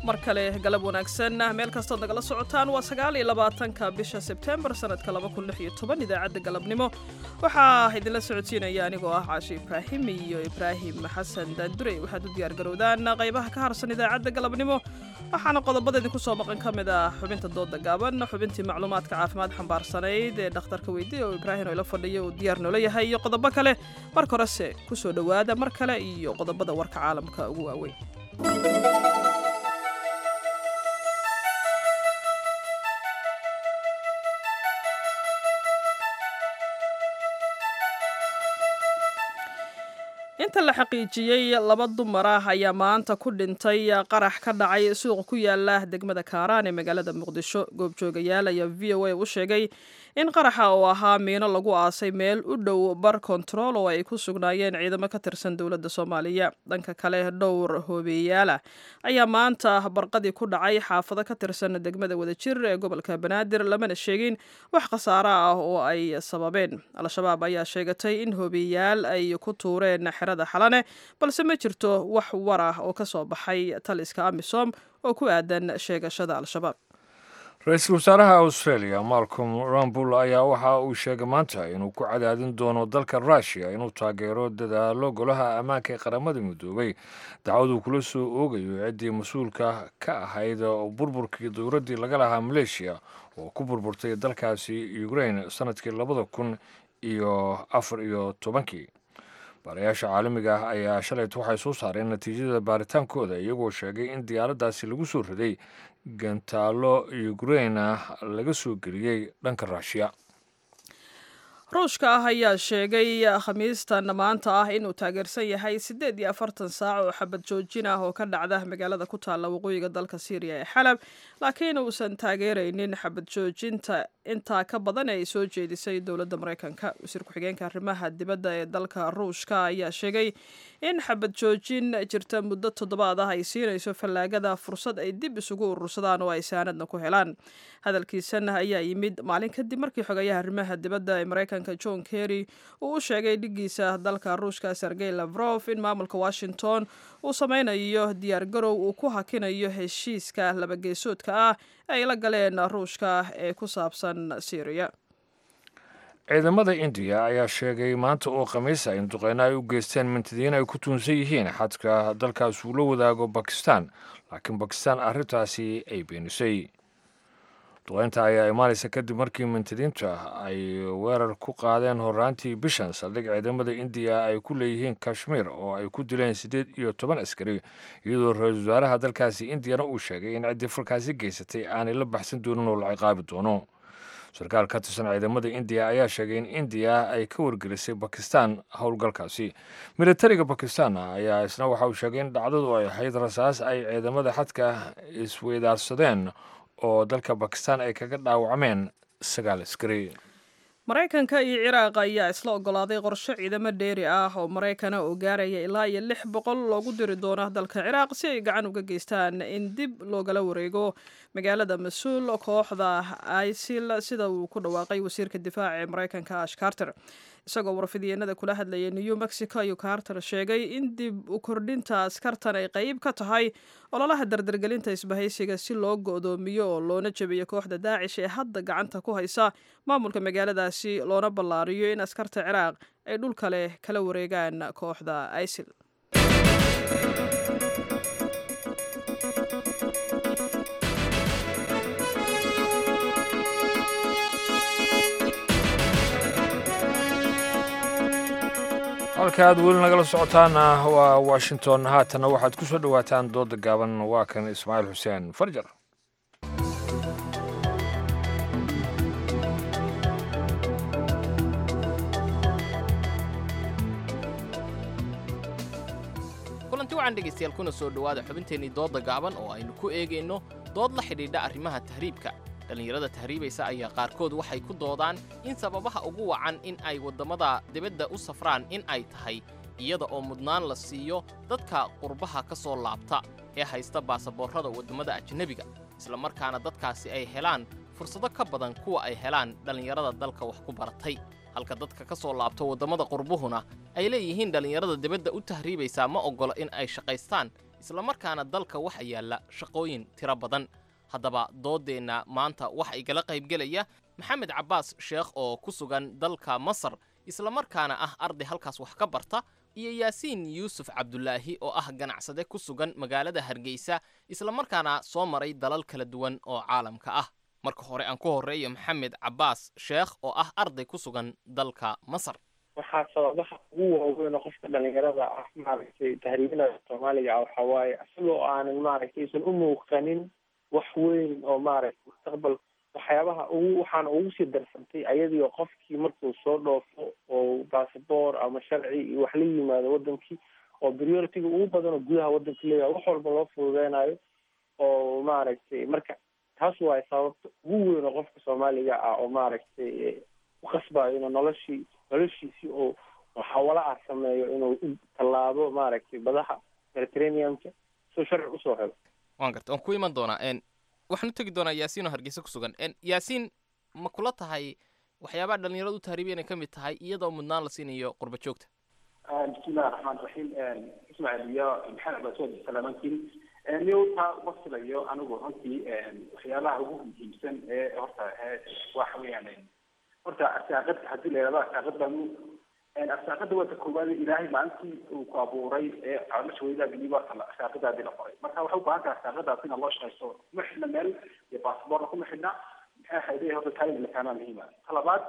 mar kale galab wanaagsan meel kastood nagala socotaan waa sagaal iyo labaatanka bisha sebtembar sanadka laba kun lix iyo toban idaacadda galabnimo waxaa idinla socodsiinaya anigoo ah caashi ibraahim iyo ibraahim xasan daandurey waxaad u diyaargarowdaan qaybaha ka harsan idaacadda galabnimo waxaana qodobada idinku soo maqan ka mid ah xubinta dooda gaaban xubintii macluumaadka caafimaad xambaarsanayd ee dhakhtarka weydiye oo ibraahim oo ila fadhiyo uu diyaar noola yahay iyo qodobo kale marka horese kusoo dhowaada mar kale iyo qodobada warka caalamka ugu waaweyn inta la xaqiijiyey laba dumar ah ayaa maanta ku dhintay qarax ka dhacay suuq ku yaala degmada kaaraan ee magaalada muqdisho goobjoogayaal ayaa v o a u sheegay in qaraxa oo ahaa miino lagu aasay meel u dhow bar kontarool oo ay ku sugnaayeen ciidamo ka tirsan dowladda soomaaliya dhanka kale dhowr hoobeeyaala ayaa maanta barqadii ku dhacay xaafado ka tirsan degmada wadajir ee gobolka banaadir lamana sheegin wax khasaaro ah oo ay sababeen al-shabaab ayaa sheegatay in hoobeeyaal ay ku tuureen xerada xalane balse ma jirto wax war ah oo ka soo baxay taliska amisom oo ku aadan sheegashada al-shabaab ra-iisul wasaaraha australia malcolm rambul ayaa waxa uu sheegay maanta inuu ku cadaadin doono dalka rushia inuu taageero dadaalo golaha ammaanka ee qaramada midoobay dacwaduu kula soo oogayo ciddii mas-uulka ka ahayd burburkii dowladdii laga lahaa maleeshiya oo ku burburtay dalkaasi ukraine sanadkii labada kun iyo afar iyo tobankii baarayaasha caalamiga ah ayaa shalayta waxay soo saareen natiijada baaritaankooda iyagoo sheegay in diyaaraddaasi lagu soo riday gantaalo ukraina laga soo geliyey dhanka ruushiya ruushka ah ayaa sheegay khamiistan maanta ah inuu taageersan yahay siddeed iyo afartan saac oo xabad joojin ah oo ka dhacda magaalada ku taalla waqooyiga dalka syriya ee xalab laakiin uusan taageeraynin xabad joojinta intaa ka badan ee ay soo jeedisay dowladda maraykanka wasiir ku-xigeenka arrimaha dibadda ee dalka ruushka ayaa sheegay in xabad joojin jirta muddo toddobaad ah ay siinayso fallaagada fursad ay dib isugu urursadaan oo ay saanadna ku helaan hadalkiisan ayaa yimid maalin kadib markii xogayaha arrimaha dibadda ee maraykanka john kerry uu u sheegay dhigiisa dalka ruushka sergey lavrof in maamulka washington uu sameynayo diyaargarow uu ku hakinayo heshiiska labageesoodka ah ay la galeen ruushka ee ku saabsan syriya ciidamada indiya ayaa sheegay maanta oo khamiisa in duqeyno ay u geysteen mintidiin ay ku tuunsan yihiin xadka dalkaas uu la wadaago bakistan laakiin bakistan arrintaasi ay beenisay duqeynta ayaa imaanaysa kadib markii mintidiinta ay weerar ku qaadeen horaantii bishan saldhig ciidamada indiya ay ku leeyihiin kashmiir oo ay ku dileen siddeed iyo toban askari iyadoo ra-iisul wasaaraha dalkaasi indiyana uu sheegay in ciddii falkaasi geysatay aanay la baxsan doonin oo la ciqaabi doono sarkaal ka tirsan ciidamada indiya ayaa sheegay in indiya ay ka wargelisay bakistan howlgalkaasi militariga bakistan ayaa isna waxa uu sheegay in dhacdadu ay ahayd rasaas ay ciidamada xadka isweydaarsadeen oo dalka bakistan ay kaga dhaawacmeen sagaal askari maraykanka iyo ciraaq ayaa isla ogolaaday qorshe ciidamo dheeri ah oo maraykana oo gaaraya ilaa iyo lix boqol loogu diri doono dalka ciraaq si ay gacan uga geystaan in dib loogala wareego magaalada mas-uul kooxda isil sida uu ku dhawaaqay wasiirka difaaca ee maraykanka ash carter isagoo warfidyeennada kula hadlayay new mexico ayuu carter sheegay in dib u kordhinta askartan ay qeyb ka tahay ololaha dardargelinta isbahaysiga si loo go'doomiyo oo loona jebiyo kooxda daacish ee hadda gacanta ku haysa maamulka magaaladaasi loona ballaariyo in askarta ciraaq ay dhul kale kala wareegaan kooxda isil halka aad weli nagala socotaana waa washington haatanna waxaad ku soo dhowaataan dooda gaaban waa kan ismaaciil xuseen farjar kulanti wacan dhegaystayaal kuna soo dhowaada xubinteennii doodda gaaban oo aynu ku eegayno dood la xidhiidha arrimaha tahriibka dhallinyarada tahriibaysa ayaa qaarkood waxay ku doodaan in sababaha ugu wacan in ay waddamada dibadda u safraan in ay tahay iyada oo mudnaan la siiyo dadka qurbaha ka soo laabta ee haysta baasaboorrada waddamada ajnebiga isla markaana dadkaasi ay helaan fursado ka badan kuwa ay helaan dhallinyarada dalka wax ku baratay halka dadka ka soo laabto waddamada qurbuhuna ay leeyihiin dhallinyarada dibadda u tahriibaysaa ma oggola in ay shaqaystaan islamarkaana dalka waxa yaalla shaqooyin tiro badan haddaba dooddeenna maanta waxa igala qaybgelaya maxamed cabbaas sheekh oo ku sugan dalka masar islamarkaana ah arday halkaas wax ka barta iyo yaasiin yuusuf cabdulaahi oo ah ganacsade ku sugan magaalada hargeysa islamarkaana soo maray dalal kala duwan oo caalamka ah marka hore aan ku horreeyo maxamed cabbaas sheekh oo ah arday ku sugan dalka masar waxaa sababaha ugu waaweyn oo qofka dhalinyarada ah maaragtay tahriibinaya soomaaliga ah waxaa waaye isagoo aanan maaragtay aysan u muuqanin wax weyn oo maaragtay mustaqbal waxyaabaha ugu waxaana ugu sii darsantay ayadiio qofkii markuu soo dhoofo oo basaboor ama sharci iyo wax la yimaado wadankii oo prioritiga ugu badan oo gudaha wadanka leeyahay wax walba loo fududeynayo oo maaragtay marka taas waay sababta ugu weyn oo qofka soomaaliga ah oo maaragtay uqasbayo inuu noloshii noloshiisii oo xawala ah sameeyo inuu tallaabo maaragtay badaha mediterraneanka soo sharci usoo helo waan garta waan ku iman doonaa n waxaan u tegi doonaa yaasiin oo hargeysa ku sugan n yaasiin ma kula tahay waxyaabaha dhalinyaradu u tahriibiya inay ka mid tahay iyadoo mudnaan la siinayo qurba joogta bismillahi raxmaan raxiim ismaaciil iyo maxamed baa soo salaamantiin newta uma filayo anigu runtii waxyaabaha ugu muhiimsan ee horta waxa weeyaan horta arsaaqada haddii la yidhahdo arsaaqad baanu arsaaqada waa ta koowaad ilaahay maalintii uu ku abuuray ee caloosha weydaagii horta arsaaqadaadii la qoray marka waxay u baahan tahay arsaaqadaas in loo shaqaysto kuma xidhna meel iyo baasboorna kuma xidhna maxay hayday horta taayid la kaanaa muhiima ta labaad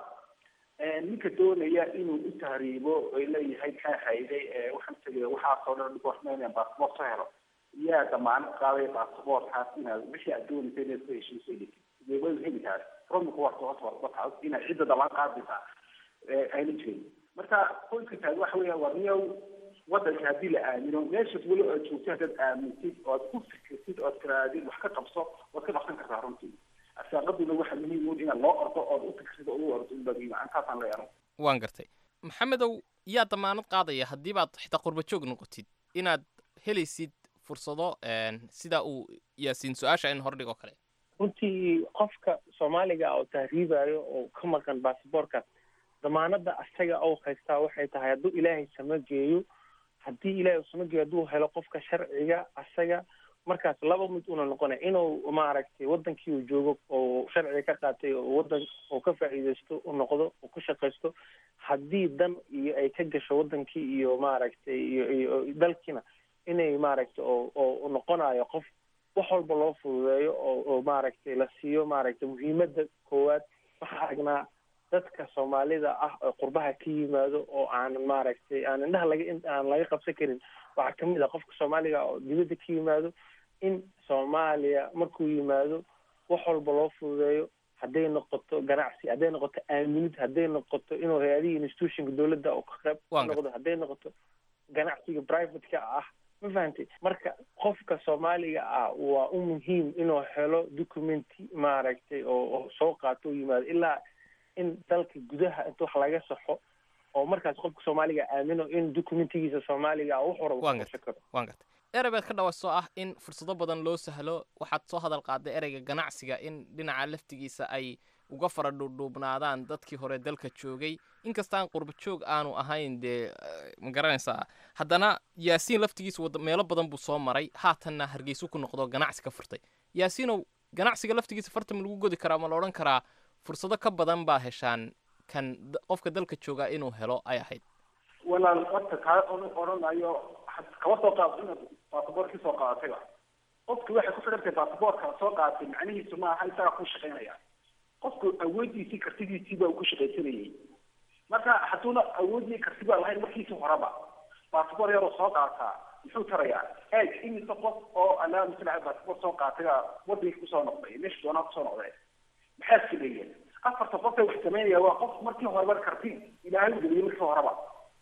ninka doonaya inuu u tahriibo ay leeyahay maxay hayday waxaan tegay waxaasoo dhan goormeynaya baasboort ka helo yaa damaanad qaadaya baasboortkaas inaad wixii aad doonaysa inaad ku heshiiso way heli tahay romku waa wataas inaad cidda damaan qaadaysaa ayna jirin marka qoyska taag waxa weeya waa niyow wadanka haddii la aamino meeshaas weli aad joogto haddaad aamintid oo aad ku fikirtid oo aad tiraadid wax ka qabso waad ka qabsan kartaa runtii arsaaqaduna waxa muhiim un inaad loo ordo ood u fikirsid oo u ordo inbagiima antaasaan leeyahay waan gartay maxamedow yaa damaanad qaadaya haddii baad xitaa qurba joog noqotid inaad helaysid fursado sida uu yaasiin su-aasha in hordhig oo kale runtii qofka soomaaliga oo tahriibayo oo ka maqan basaboorkaas damaanada asaga oo haystaa waxay tahay hadduu ilaahay sama geeyo haddii ilaahay sama geeyo hadduu helo qofka sharciga asaga markaas laba mid una noqonaya inuu maaragtay wadankii uu joogo oo sharciga ka qaatay oo wadan oo ka faa'iidaysto u noqdo oo ku shaqaysto haddii dan iyo ay ka gasho wadankii iyo maaragtay iyo iyo dalkiina inay maaragtay oo oo noqonayo qof wax walba loo fududeeyo oo oo maaragtay la siiyo maaragtay muhiimadda koowaad waxaa aragnaa dadka soomaalida ah oo qurbaha ka yimaado oo aanan maaragtay aan indhaha laga aan laga qabsan karin waxaa kamid ah qofka soomaaliga oo dibadda ka yimaado in soomaaliya markuu yimaado wax walba loo fududeeyo hadday noqoto ganacsi hadday noqoto aaminid hadday noqoto inuu hay-adihii institutionka dowladda oo ka qayb noqdo hadday noqoto ganacsiga privateka ah ma fahantay marka qofka soomaaliga ah waa u muhiim inuu helo documenti maaragtay oo soo qaato u yimaado ilaa in dalka gudaha inta wax laga saxo oo markaas qofka soomaaliga aamino in documentigiisa soomaaliga ah wuxuu rabo kuqabsan karo waan gartay erey baad ka dhawaysoo ah in fursado badan loo sahlo waxaad soo hadal qaaday ereyga ganacsiga in dhinaca laftigiisa ay uga fara dhuudhuubnaadaan dadkii hore dalka joogay inkastaan qurba joog aanu ahayn dee ma garanaysaa haddana yaasiin laftigiisa wada meelo badan buu soo maray haatanna hargeysu ku noqdo ganacsi ka furtay yaasiinow ganacsiga laftigiisa farta ma lagu godi karaa ma la odhan karaa fursado ka badan baa heshaan kan qofka dalka joogaa inuu helo ay ahayd walaal horta kaa odhanayo kama soo qaado inaad baasaboorkii soo qaadatayba qofki waxay ku xidhan tahay baasaboorka soo qaadatay macnihiisu maaha isagaa ku shaqaynaya qofku awoodiisii kartidiisii baa ku shaqaysanayay marka hadduuna awoodii karti baa lahayn markiisi horeba baasaboor yaroo soo qaataa muxuu tarayaa eeg imise qof oo alaa masala baasaboor soo qaatay wadankii kusoo noqday meesha doonaa kusoo noqday maxaa sameeyeen afarta qofka wax samaynaya waa qof markii horeba karti ilaahay u geliyay markii horeba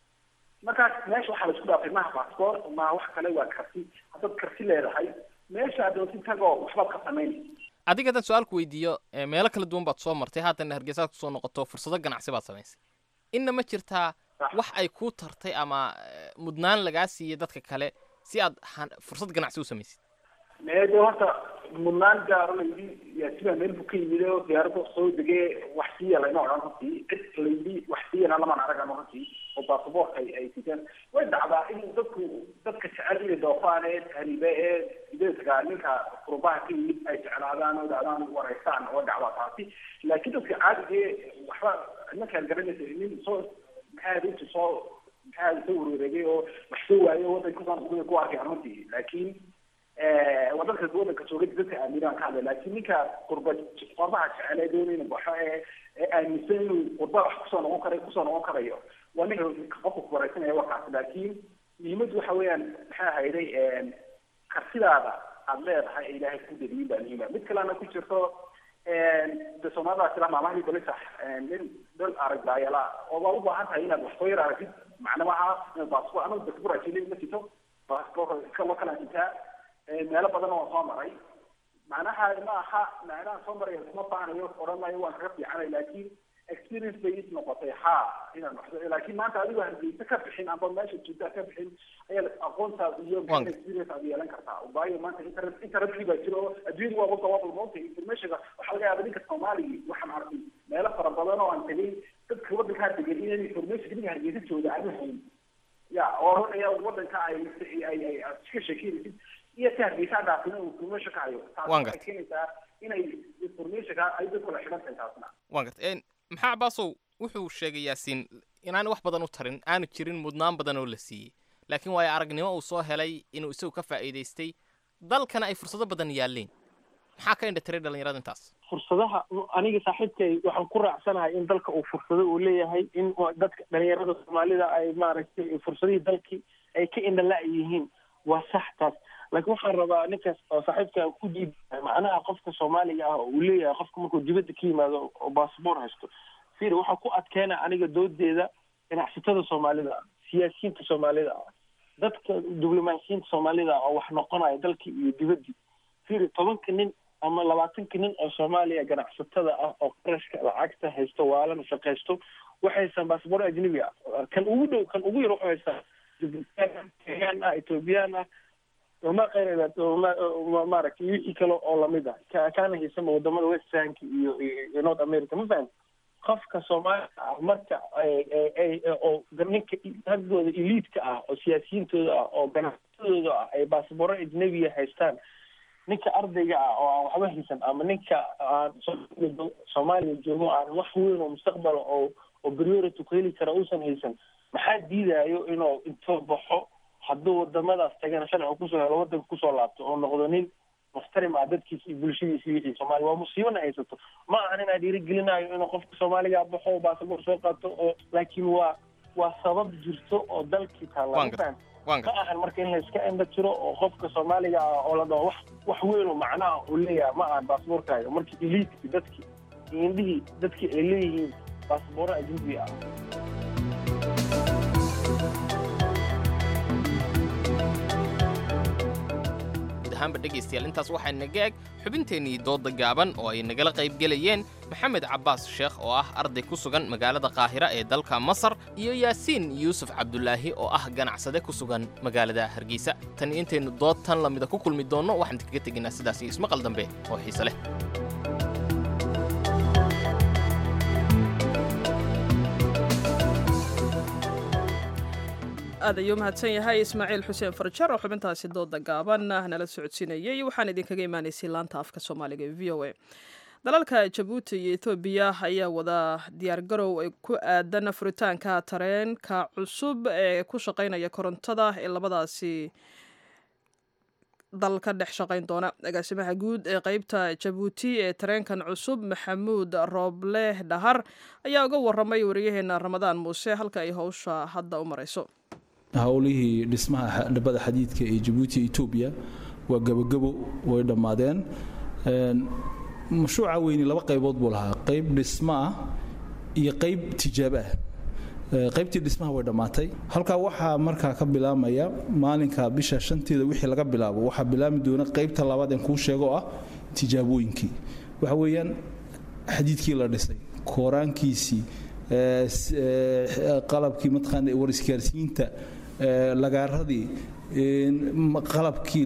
markaas meesha waxaa la isku dhaafay maha baasaboor maha wax kale waa karti haddaad karti leedahay meesha adoonsi tagoo waxbaad ka samaynay adiga haddaan su-aalku weydiiyo meelo kala duwan baad soo martay haatan hargeysaad kusoo noqoto fursado ganacsi baad samaysay inna ma jirtaa wax ay kuu tartay ama mudnaan lagaa siiyey dadka kale si aad fursad ganacsi u samaysid meede horta mudnaan gaaro layidhi yaasiba meel buu ka yimid oo diyaarada soo degee wax siiya layma odhan runtii cid layidhi wax siiyana lamaan aragan runtii oo baasaboorka ay ay sitaan way dhacdaa in dadku dadka jecel inay doofaan ee tahriibe ee sideedka ninka qurubaha ka yimid ay jeclaadaan oo dhacdaan wareystaan oo dhacdaa taasi laakiin dadka caadiga ee waxba ninkaan garanaysa nin soo maxaa inta soo maxaa soo warwareegay oo wax soo waayo wadanka kusaan kuda ku arkay runtii laakiin waa dadka wadanka joogay dadka aaminaan ka hadlay laakiin ninka qurba qurbaha jecel ee doonayna baxo ee ee aaminsan inuu qurba wax kusoo noqon karayo kusoo noqon karayo waa ninka qofka kuwareysanaya wakaas laakiin muhiimaddu waxa weeyaan maxaa hayday karsidaada aad leedahay ee ilaahay ku daliyin baa muhiima mid kalena ku jirto de soomaalida tira maamahii balisax nin dal arag daayala oo waa u baahan tahay inaad wax soo yar aragtid macnamaha inaad baasboor anagu baasboor ajilin ma sito baasboor iska loo kala sitaa meelo badan oo soo maray macnaha ma aha macnaha soo maraya kuma baanayo odhan maayo waan kaga fiicanay laakiin experience bay is noqotay ha inaan wax laakiin maanta adigoo hargeysa ka bixin amba meesha joogtaa ka bixin ayaad aqoontaad iyo experience aad yeelan kartaa waayo maanta internet internetkii baa jiro oo adduunyadu waa wada wada moogtay informationka waxaa laga yaaba ninka soomaaliga waxaan arkay meelo fara badan oo aan tegay dadka wadankaa degan inay information ninka hargeysa jooga aan hayn ya oo oranaya wadanka ay ay ay iska sheekeynaysid iyo ka hargeysa dhaafin uu information ka hayo taas waxay keenaysaa inay informationka ay dadku la xidhan tahay taasna waan garta maxaa cabaasow wuxuu sheegay yaasiin inaan wax badan u tarin aanu jirin mudnaan badan oo la siiyey laakiin waayo aragnimo uu soo helay inuu isagu ka faa'iidaystay dalkana ay fursado badan yaalleen maxaa ka indha tiray dhallinyarada intaas fursadaha aniga saaxiibkay waxaan ku raacsanahay in dalka uu fursado uu leeyahay in dadka dhalinyarada soomaalida ay maaragtay fursadihii dalkii ay ka indhala yihiin waa sax taas laakiin waxaan rabaa ninkaas oo saaxiibka ku diidahay macnaha qofka soomaaliga ah oo uu leeyahay qofka markuu dibadda ka yimaado oo baasboor haysto fir waxaa ku adkeena aniga doodeeda ganacsatada soomaalida ah siyaasiyiinta soomaalida ah dadka diblomaasiyiinta soomaalida ah oo wax noqonaya dalkii iyo dibaddii fir tobanka nin ama labaatanka nin oo soomaaliya ganacsatada ah oo qarashka lacagta haysto waalana shaqaysto waxay haystaan baasboor ajnabi ah kan ugu dhow kan ugu yar wuxuu haystaa jibuutan kenyaan ah ethoobiyan ah ma qayra maaragtay wixii kale oo lamid ah ka kaana haysama wadamada westernka iyo iyo north america ma fahamti qofka soomaaliga ah marka oo ninka raggooda eliidka ah oo siyaasiyiintooda ah oo ganacsatadooda ah ay baasbooro ajnabiya haystaan ninka ardayga ah oo aan waxba haysan ama ninka aan soomaaliya joogo aan wax weyn oo mustaqbala oo oo priority ku heli kara uusan haysan maxaa diidayo inuu intoo baxo hadduu wadamadaas tagana sharciga kusoo helo wadanka kusoo laabto oo noqdo nin muxtarim ah dadkiisa iyo bulshadiisa iyo wixii soomaaliya waa musiibana haysato ma ahan inaa dhiirigelinayo inuu qofka soomaaliga baxo oo baasaboor soo qaato oo laakiin waa waa sabab jirto oo dalkii taalla ma ahan marka in la iska indha jiro oo qofka soomaaliga ah oo la dhaho wax wax weyn oo macnaha uu leeyahay ma ahan baasaboorkaaga markii eliidki dadkii indhihii dadkii ay leeyihiin baasabooro ajnabi ah ahaanba dhegaystayaal intaas waxaa naga eg xubinteennii doodda gaaban oo ay nagala qaybgelayeen maxamed cabbaas sheekh oo ah arday ku sugan magaalada qaahira ee dalka masar iyo yaasiin yuusuf cabdulaahi oo ah ganacsade ku sugan magaalada hargeysa tan iyo intaynu dood tan lamida ku kulmi doonno waxaan kaga tegaynaa sidaas iyo ismaqal dambe oo xiise leh aad ayuu mahadsan yahay ismaaciil xuseen farjar oo xubintaasi dooda gaaban nala socodsiinayay waxaan idinkaga imaanaysay laanta afka soomaaliga ee v o a dalalka jabuuti iyo ethoobiya ayaa wada diyaargarow ay ku aadan furitaanka tareenka cusub ee ku shaqaynaya korontada ee labadaasi dal ka dhex shaqayn doona agaasimaha guud ee qeybta jabuuti ee tareenkan cusub maxamuud rooble dhahar ayaa uga waramay wariyaheena ramadaan muuse halka ay howsha hadda u marayso howlihii dhismaha dhabada xadiidka ee jabuuti etoobiya waa gabogabo way dhammaadeen mashruuca weyni laba qaybood buu lahaa qayb dhismo ah iyo qayb tijaabo ah qaybtii dhismaha way dhammaatay halkaa waxaa markaa ka bilaamaya maalinka bisha shanteeda wixii laga bilaabo waxaa bilaami doona qaybta labaad en kuu sheego ah tijaabooyinkii waxa weeyaan xadiidkii la dhisay kooraankiisii qalabkii mataqaana war isgaarsiinta lagaaradii qalabkii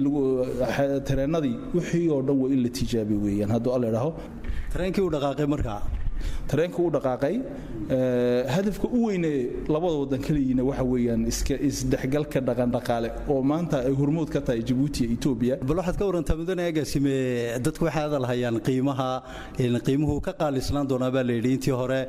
tareenadii wixii oo dhan waa in la tijaabiy weeyaan hadduu alla idhaaho tareenkii uu dhaqaaqay markaa tareenka u dhaqaaqay hadafka u weyne labada wadan kaliyiina waxa weeyaan iska isdhexgalka dhaqandhaqaale oo maanta ay hormood ka tahay jabuuti iyo etoobiya bal waxaad ka warantaa mudane agaasime dadku waxay hadal hayaan qiimaha qiimuhu ka qaalisnaan doonaa baa la yidhi intii hore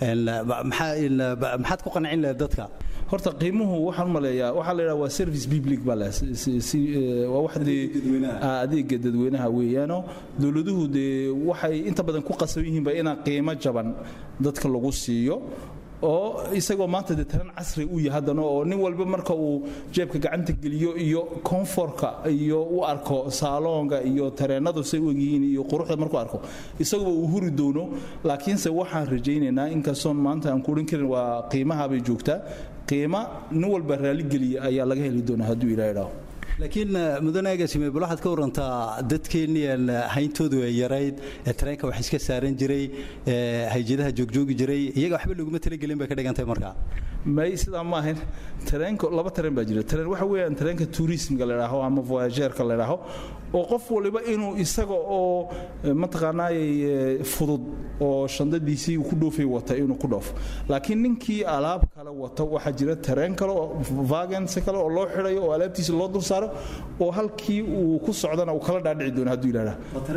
maxaad ku qancin lahayd dadka horta qiimuhu waxaan u maleeyaa waxaa la yidhaha waa service public baa leh waa wax dee adeega dadweynaha weeyaano dowladuhu dee waxay inta badan ku qasban yihiinba inaan qiimo jaban dadka lagu siiyo oo isagoo maanta dee taran casri u yahay haddana oo nin walba marka uu jeebka gacanta geliyo iyo koonforka iyo u arko saaloonga iyo tareenadu say u egyihiin iyo quruxda markuu arko isaguba uu huri doono laakiinse waxaan rajaynaynaa inkastoon maanta aan kuodhan karin waa qiimaha bay joogtaa qiima nin walba raaligeliya ayaa laga heli doonaa hadduu ilaa idhaaho laakiin mudane agaasime bal waxaad ka warantaa dadkeennii hayntoodu ay yarayd ee tareenka wax iska saaran jiray ee hayjadaha joogjoogi jiray iyaga waxba laguma talagelin bay ka dhigantay markaa may sidaa ma ahayn tareenka laba tareen baa jira tareen waxa weeyaan tareenka tourismka la idhaaho ama voyageerka la idhaaho oo qof waliba inuu isaga oo mataqaanaayey fudud oo shandadiisii ku dhoofay wata inuu ku dhoofo laakiin ninkii alaab kale wata waxaa jira tareen kale oo vagens kale oo loo xidhayo oo alaabtiisa loo dul saaro oo halkii uu ku socdana uu kala dhaadhici doono hadduu yidhahda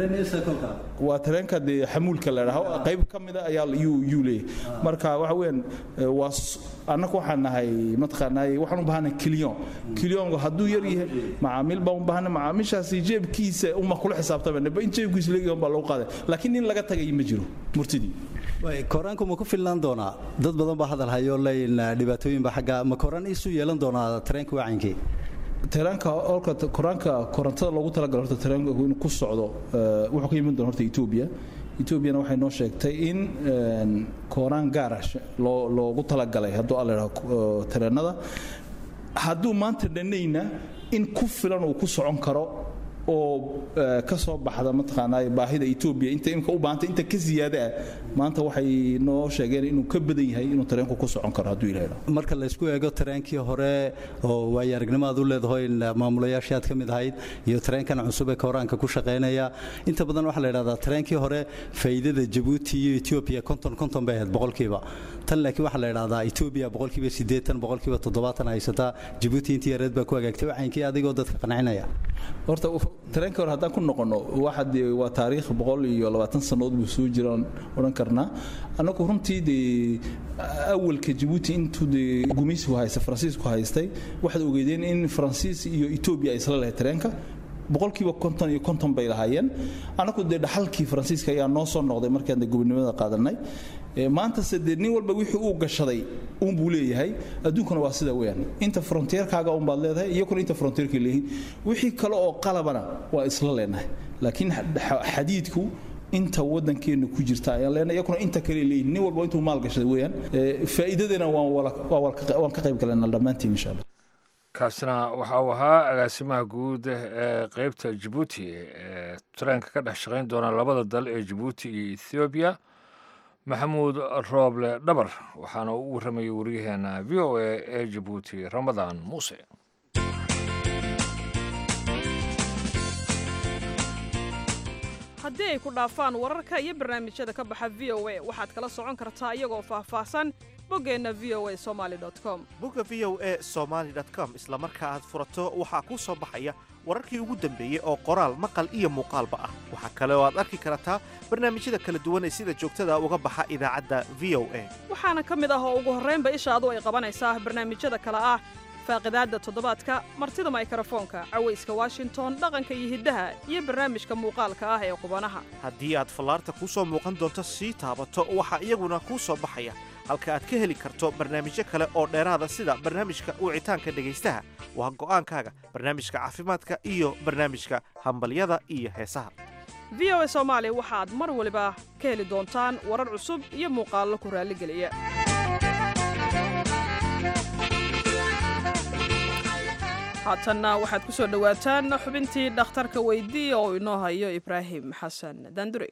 waa tareenka dee xamuulka la idhaaho qayb ka mida ayaa yuu leeyahay marka waxa weeyaan waa annagu waxaan nahay mataqaanaayey waxaan u baahanahay kiliyon kiliyonku hadduu yar yahay macaamiil baan u baahana macaamiishaasi jeebkiisa uma kula xisaabtamaba in jeebkiisa leeyahay baa lagu qaaday laakiin nin laga tagay ma jiro murtidii koraanku ma ku filnaan doonaa dad badan baa hadal hayo leyn dhibaatooyinba xagga ma koraan isu yeelan doonaa tareenka wacankii taraanka olka koraanka korontada loogu talagalo horta taraanka inuu ku socdo wuxuu ka yimin doona horta etoobiya etoobiyana waxay noo sheegtay in kooraan gaara loogu talagalay hadduu alla idhaho tareenada hadduu maanta dhanayna in ku filan uu ku socon karo oo ka soo baxda mataqaanaa baahida etoobiya inta imka u baahanta inta ka ziyaada ah maanta waxay noo sheegeen inuu ka badan yahay inuu tareenku ku socon karo hadduu ilaha marka laysku eego tareenkii hore oo waayo aragnimo aad u leedahay maamulayaashii aad ka mid ahayd iyo tareenkan cusub ee koraanka ku shaqaynaya inta badan waxaa la yidhahdaa tareenkii hore faa'iidada jabuuti iyo etoobiya konton konton bay ahayd boqolkiiba tan laakiin waxaa la yidhahdaa etoobiya boqolkiiba siddeetan boqolkiiba toddobaatan haysataa jabuuti intii yareed baa ku hagaagtay wacyinkii adigoo dadka qancinaya horta tareenka hore haddaan ku noqono waxa dee waa taariikh boqol iyo labaatan sannadood buu soo jiraan odhan karnaa annagu runtii dee awalka jabuuti intuu dee gumaysigu haysta faransiisku haystay waxaad ogeedeen in faransiis iyo etoobiya ay isla lahayd tareenka boqolkiiba konton iyo konton bay lahaayeen annagu dee dhaxalkii faransiiska ayaa noo soo noqday markaan dee gobonimada qaadanay maantase dee nin walba wixii uu gashaday uunbuu leeyahay adduunkuna waa sida weyaan inta fronteerkaaga unbaad leedahay iyakuna inta fronteerkay leeyihiin wixii kale oo qalabana waa isla leenahay laakiin xadiidku inta wadankeena ku jirta ayaan leenahay iyakuna inta kale leeyihin nin walba intuu maal gashaday weyaan faa'iidadana waan ka qayb galanaa dhammaantiin insha allah kaasina waxa uu ahaa agaasimaha guud ee qeybta jabuuti ee tareenka ka dhex shaqayn doona labada dal ee jabuuti iyo ethoobiya maxamuud rooble dhabar waxaana u warramayay waryaheena v o a ee jabuuti ramadaan muuse haddii ay ku dhaafaan wararka iyo barnaamijyada ka baxa v o a waxaad kala socon kartaa iyagoo faahfaahsan boggeenna v o a somaali com bogga v o a somaali com isla marka aad furato waxaa kuu soo baxaya wararkii ugu dambeeyey oo qoraal maqal iyo muuqaalba ah waxaa kale oo aad arki kartaa barnaamijyada kala duwan ee sida joogtada uga baxa idaacadda v o a waxaana ka mid ah oo ugu horraynba ishaadu ay qabanaysaa barnaamijyada kale ah faaqidaadda toddobaadka martida maykrofoonka cawayska washington dhaqanka iyo hiddaha iyo barnaamijka muuqaalka ah ee qubanaha haddii aad fallaarta kuu soo muuqan doonto sii taabato waxaa iyaguna kuu soo baxaya halka aad ka heli karto barnaamijyo kale oo dheeraada sida barnaamijka wicitaanka dhegaystaha waa go'aankaaga barnaamijka caafimaadka iyo barnaamijka hambalyada iyo heesaha v o a soomaali waxaad mar waliba ka heli doontaan warar cusub iyo muuqaallo ku raalligeliya haatanna waxaad ku soo dhowaataan xubintii dhakhtarka weydii oo inoo hayo ibraahim xasan daandure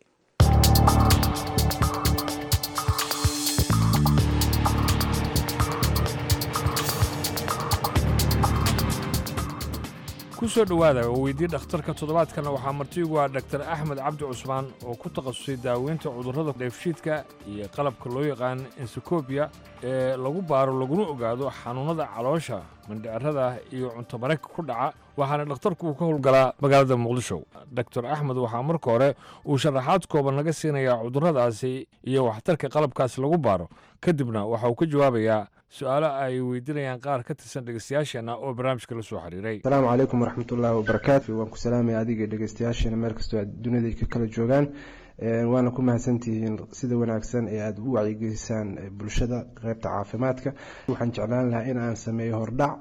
ku soo dhowaada oo weydii dhakhtarka toddobaadkana waxaa martiigu ah dhaktar axmed cabdi cusmaan oo ku takhasusay daaweynta cudurrada dheefshiidka iyo qalabka loo yaqaan ensikobia ee lagu baaro laguna ogaado xanuunnada caloosha mindhicirada iyo cunto marayka ku dhaca waxaana dhakhtarku uu ka howlgalaa magaalada muqdisho doctor axmed waxaa marka hore uu sharaxaad kooban naga siinayaa cudurradaasi iyo waxtarka qalabkaasi lagu baaro kadibna waxa uu ka jawaabayaa su-aalo ay weydiinayaan qaar ka tirsan dhegeystayaasheenna oo barnaamijka la soo xiriiray asalaamu calaykum waraxmatullaahi wabarakaatu waan ku salaamaya adiga dhegeystayaasheena meel kastoo aad dunida ka kala joogaan waana ku mahadsantihiin sida wanaagsan ee aada u wacyigelisaan bulshada qeybta caafimaadka waxaan jeclaan lahaa in aan sameeyo hordhac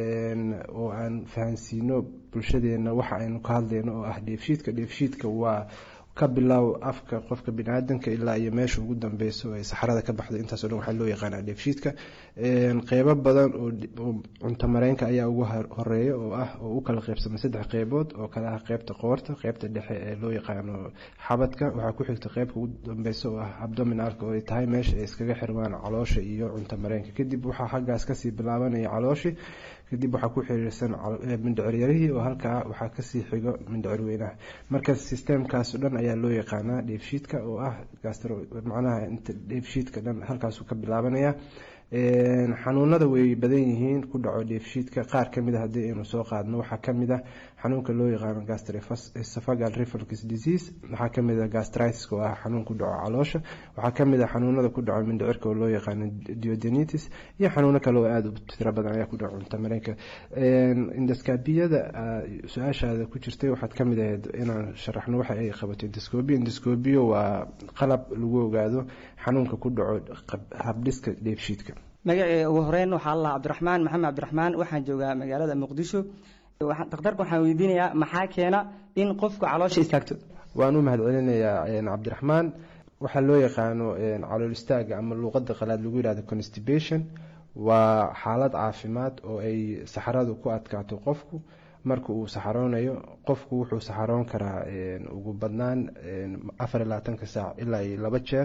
oo aan fahansiino bulshadeena waxa aynu ka hadlayno oo ah dheefshiidka dheefshiidka waa ka bilow afka qofka biniaadanka ilaa iyo meesha ugu dambeyso ee saxarada ka baxda intaasoo dhan waxaa loo yaqaanaa dheefshiidka qeybo badan oo cunto mareenka ayaa ugu horeeya oo ah oo u kala qeybsamay saddex qeybood oo kale ah qeybta qoorta qeybta dhexe ee loo yaqaano xabadka waxaa ku xigta qeybka ugu dambeysa oo ah abdominalka oo ay tahay meesha ay iskaga xirmaan caloosha iyo cunto mareenka kadib waxaa xaggaas kasii bilaabanaya calooshi kadib waxaa ku xiriirsan mindhiciryarihii oo halkaa waxaa kasii xigo mindhicir weynaha marka sisteemkaas dhan ayaa loo yaqaanaa dheefshiidka oo ah macnaha inta dheefshiidka dhan halkaasuu ka bilaabanaya xanuunada way badan yihiin ku dhaco dheefshiidka qaar kamid a haddii aynu soo qaadno waxaa kamid ah xanuunka loo yaqaano gastroesophageal reflux disease waxaa kamid ah gastritis oo ah xanuun ku dhaco caloosha waxaa kamid ah xanuunada ku dhaco mindhicirka oo loo yaqaano duodenitis iyo xanuuno kale oo aada u tiro badan ayaa ku dhaco cunto mareenka indascabiyada su-aashaada ku jirtay waxaad kamid ahayd inaan sharaxno waxa ay qabato indascobia indascobia waa qalab lagu ogaado xanuunka ku dhaco habdhiska dheefshiidka magacii ugu horeyn waxaa la cabdiraxmaan maxamed cabdiraxmaan waxaan joogaa magaalada muqdisho dhakhtarka waxaan weydiinayaa maxaa keena in qofku caloosha istaagto waan u mahadcelinayaa cabdiraxmaan waxaa loo yaqaano calool istaaga ama luuqada qalaad lagu yihahdo constipation waa xaalad caafimaad oo ay saxaradu ku adkaato qofku marka uu saxaroonayo qofku wuxuu saxaroon karaa ugu badnaan afar iyo labaatanka saac ilaa iyo laba jeer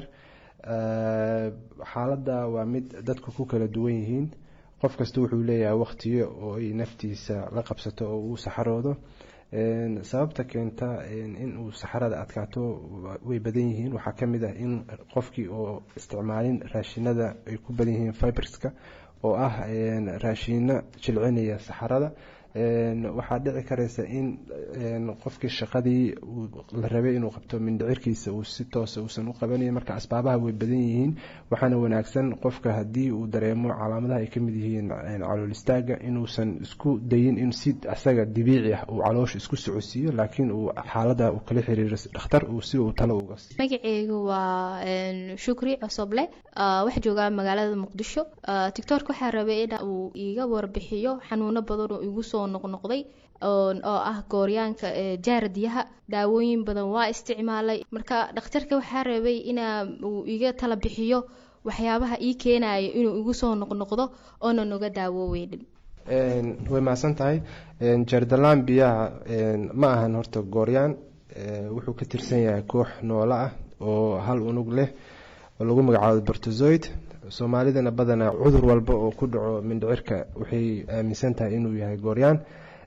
xaaladda waa mid dadku ku kala duwan yihiin qof kasta wuxuu leeyahay waqtiyo oo ay naftiisa la qabsato oo uu saxaroodo sababta keenta in uu saxarada adkaato way badan yihiin waxaa kamid ah in qofkii oo isticmaalin raashinada ay ku badan yihiin fiberska oo ah raashino jilcinaya saxarada waxaa dhici karaysa in qofkii shaqadii la rabay inuu qabto mindhicirkiisa uu si toosa uusan u qabanayn marka asbaabaha way badan yihiin waxaana wanaagsan qofka haddii uu dareemo calaamadaha ay kamid yihiin calool istaaga inuusan isku dayin in si asaga dabiici ah uu caloosha isku socodsiiyo laakiin uu xaalada uu kala xiriiro dhakhtar uu si uu talo uga siiyo magaceygu waa shukri cosoble waxaa joogaa magaalada muqdisho tictork waxaa rabay in uu iiga warbixiyo xanuuno badan oo igu soo noqnoqday oo ah gooryaanka jaaradiyaha daawooyin badan waa isticmaalay marka dhakhtarka waxaa rabay ina uu iga tala bixiyo waxyaabaha ii keenayo inuu igu soo noqnoqdo oonan uga daawooweydin way mahadsan tahay jardalaan biyaha ma ahan horta gooryaan wuxuu ka tirsan yahay koox noolo ah oo hal unug leh oo lagu magacaabo bortozoid soomaalidana badanaa cudur walba oo ku dhaco mindhicirka waxay aaminsan tahay inuu yahay gooryaan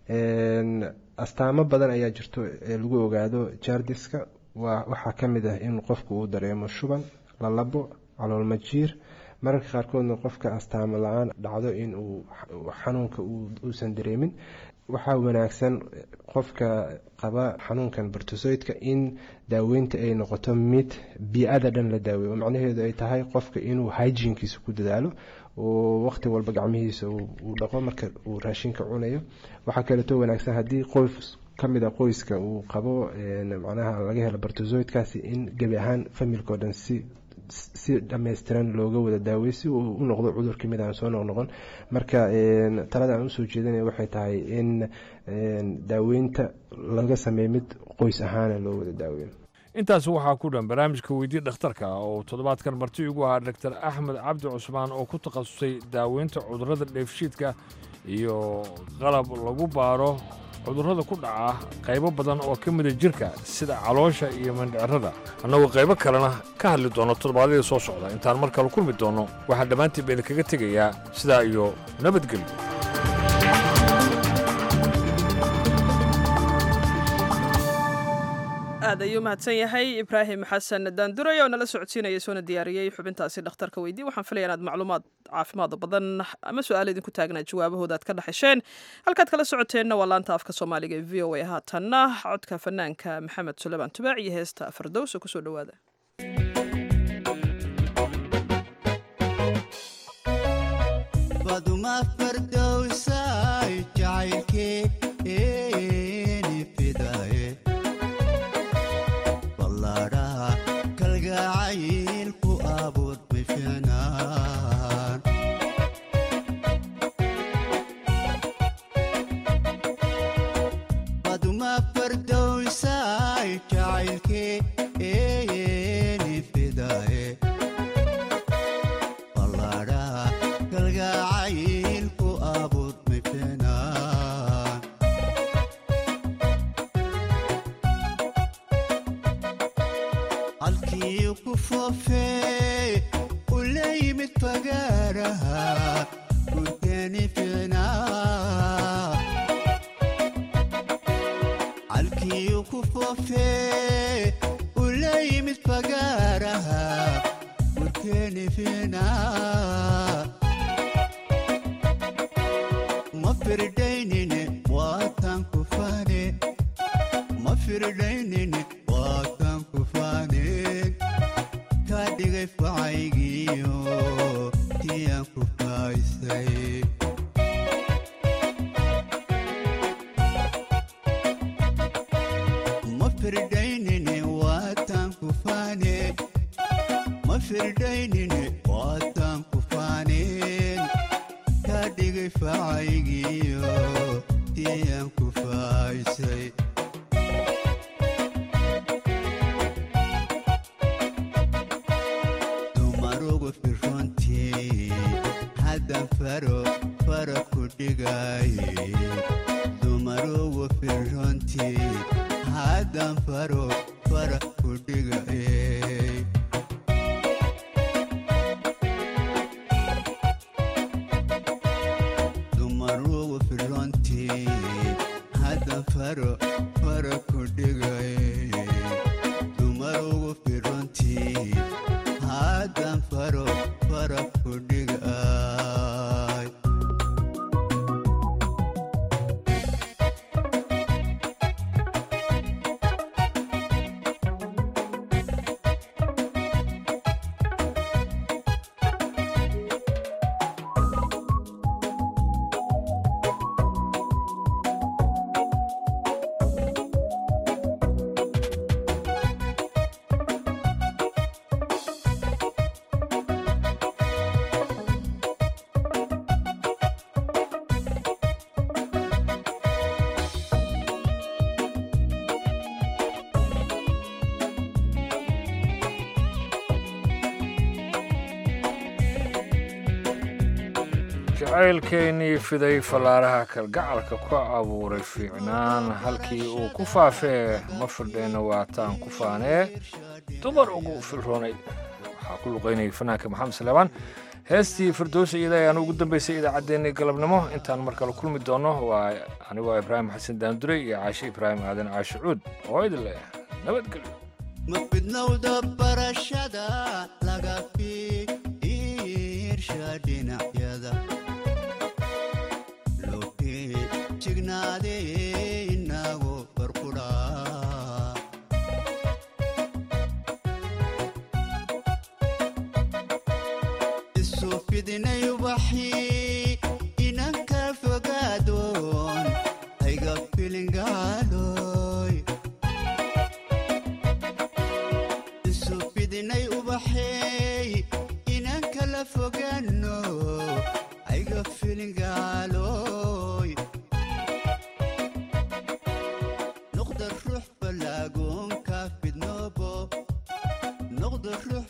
astaamo badan ayaa jirto ee lagu ogaado jardiska waxaa kamid ah in qofku uu dareemo shuban lalabo caloolmajiir mararka qaarkoodna qofka astaamo la-aan dhacdo in uu xanuunka uusan dareemin waxaa wanaagsan qofka qaba xanuunkan bortosoydka in daaweynta ay noqoto mid bii-ada dhan la daaweeyo oo macnaheedu ay tahay qofka inuu hygienkiisa ku dadaalo oo waqti walba gacmihiisa uu dhaqo marka uu raashinka cunayo waxaa kaleeto wanaagsan haddii qoys kamid a qoyska uu qabo macnaha laga helo bortosoydkaasi in gebi ahaan familka oo dhan si si dhammaystiran looga wada daawey si uu u noqdo cudurka mid aan soo noqnoqon marka talada aan usoo jeedinaya waxay tahay in daaweynta laga sameeyo mid qoys ahaana loo wada daaweyn intaas waxaa ku dhan barnaamijka weydii dhakhtarka oo toddobaadkan marti igu ahaa doctor axmed cabdi cusmaan oo ku takhasusay daaweynta cudurrada dheefshiidka iyo qalab lagu baaro cudurrada ku dhaca qaybo badan oo ka mida jirka sida caloosha iyo mandhicirada annagoo qaybo kalena ka hadli doono toddobaadyada soo socda intaan mar kale kulmi doonno waxaan dhammaantiin ba idinkaga tegayaa sidaa iyo nabadgelyo aad ayuu mahadsan yahay ibraahim xasan daanduray oo nala socodsiinaya soona diyaariyey xubintaasi dhakhtarka weydii waxaan filaya inaad macluumaad caafimaad badan ama su-aalo idinku taagnaa jawaabahooda aad ka dhexesheen halkaad kala socoteenna waa laanta afka soomaaliga ee v o a haatanna codka fanaanka maxamed suleymaan tubaac iyo heesta fardowsa kusoo dhowaada baduma fardowsay jacaylkeeni fidaye ballaadhaha kalgacaylku abuud bifinaan baduma fardowsay jacaylkeeni fidaye ballaadhaha kalgacaylku abuud bifinaan halkii ku foofee u la yimid fagaaraha gurteeni fiicnaa halkii ku foofee u la yimid fagaaraha gurteeni fiicnaa ma firdaynine waatan ku faane ma firdaynine waatan ku faaneen kaa dhigay facaygiyo tiyaan ku faaysay ma firdaynine waatan ku faane ma firdaynine waatan ku faaneen kaa dhigay facaygiyo tiyaan ku faaysay dumarugu firrontii haddan faro fara ku dhigaye dumarugu firrontii haddan faro fara ku dhigaye dumarugu firrontii haddan faro fara ku dhigaye dumarugu firrontii haddan faro fara ku dhigay jacaylkeennii fiday fallaaraha kalgacalka ku abuuray fiicnaan halkii uu ku faafee ma firdheenna waataan ku faanee dumar ugu filroonay waxaa ku luqaynayay fanaanka maxamed saleebaan heestii firdowsa iyada ayaan ugu dambaysay idaacaddeenii galabnimo intaan mar kale kulmi doono waa anigoo ibraahim xasan daanduray iyo caashe ibraahim aadan caashe cuud oo idin leh nabadgelyo ma fidnowda barashada laga fiirsha dhinacyada loohee jignaadee inago barqudhaa isu fidinay ubaxii inanka fogaadoon ayga filingaaloy isu fidinay ubaxeey inaan kala fogaano ayga filingaaloy noqda ruux fallaagoonka fidnoobo noqda ruux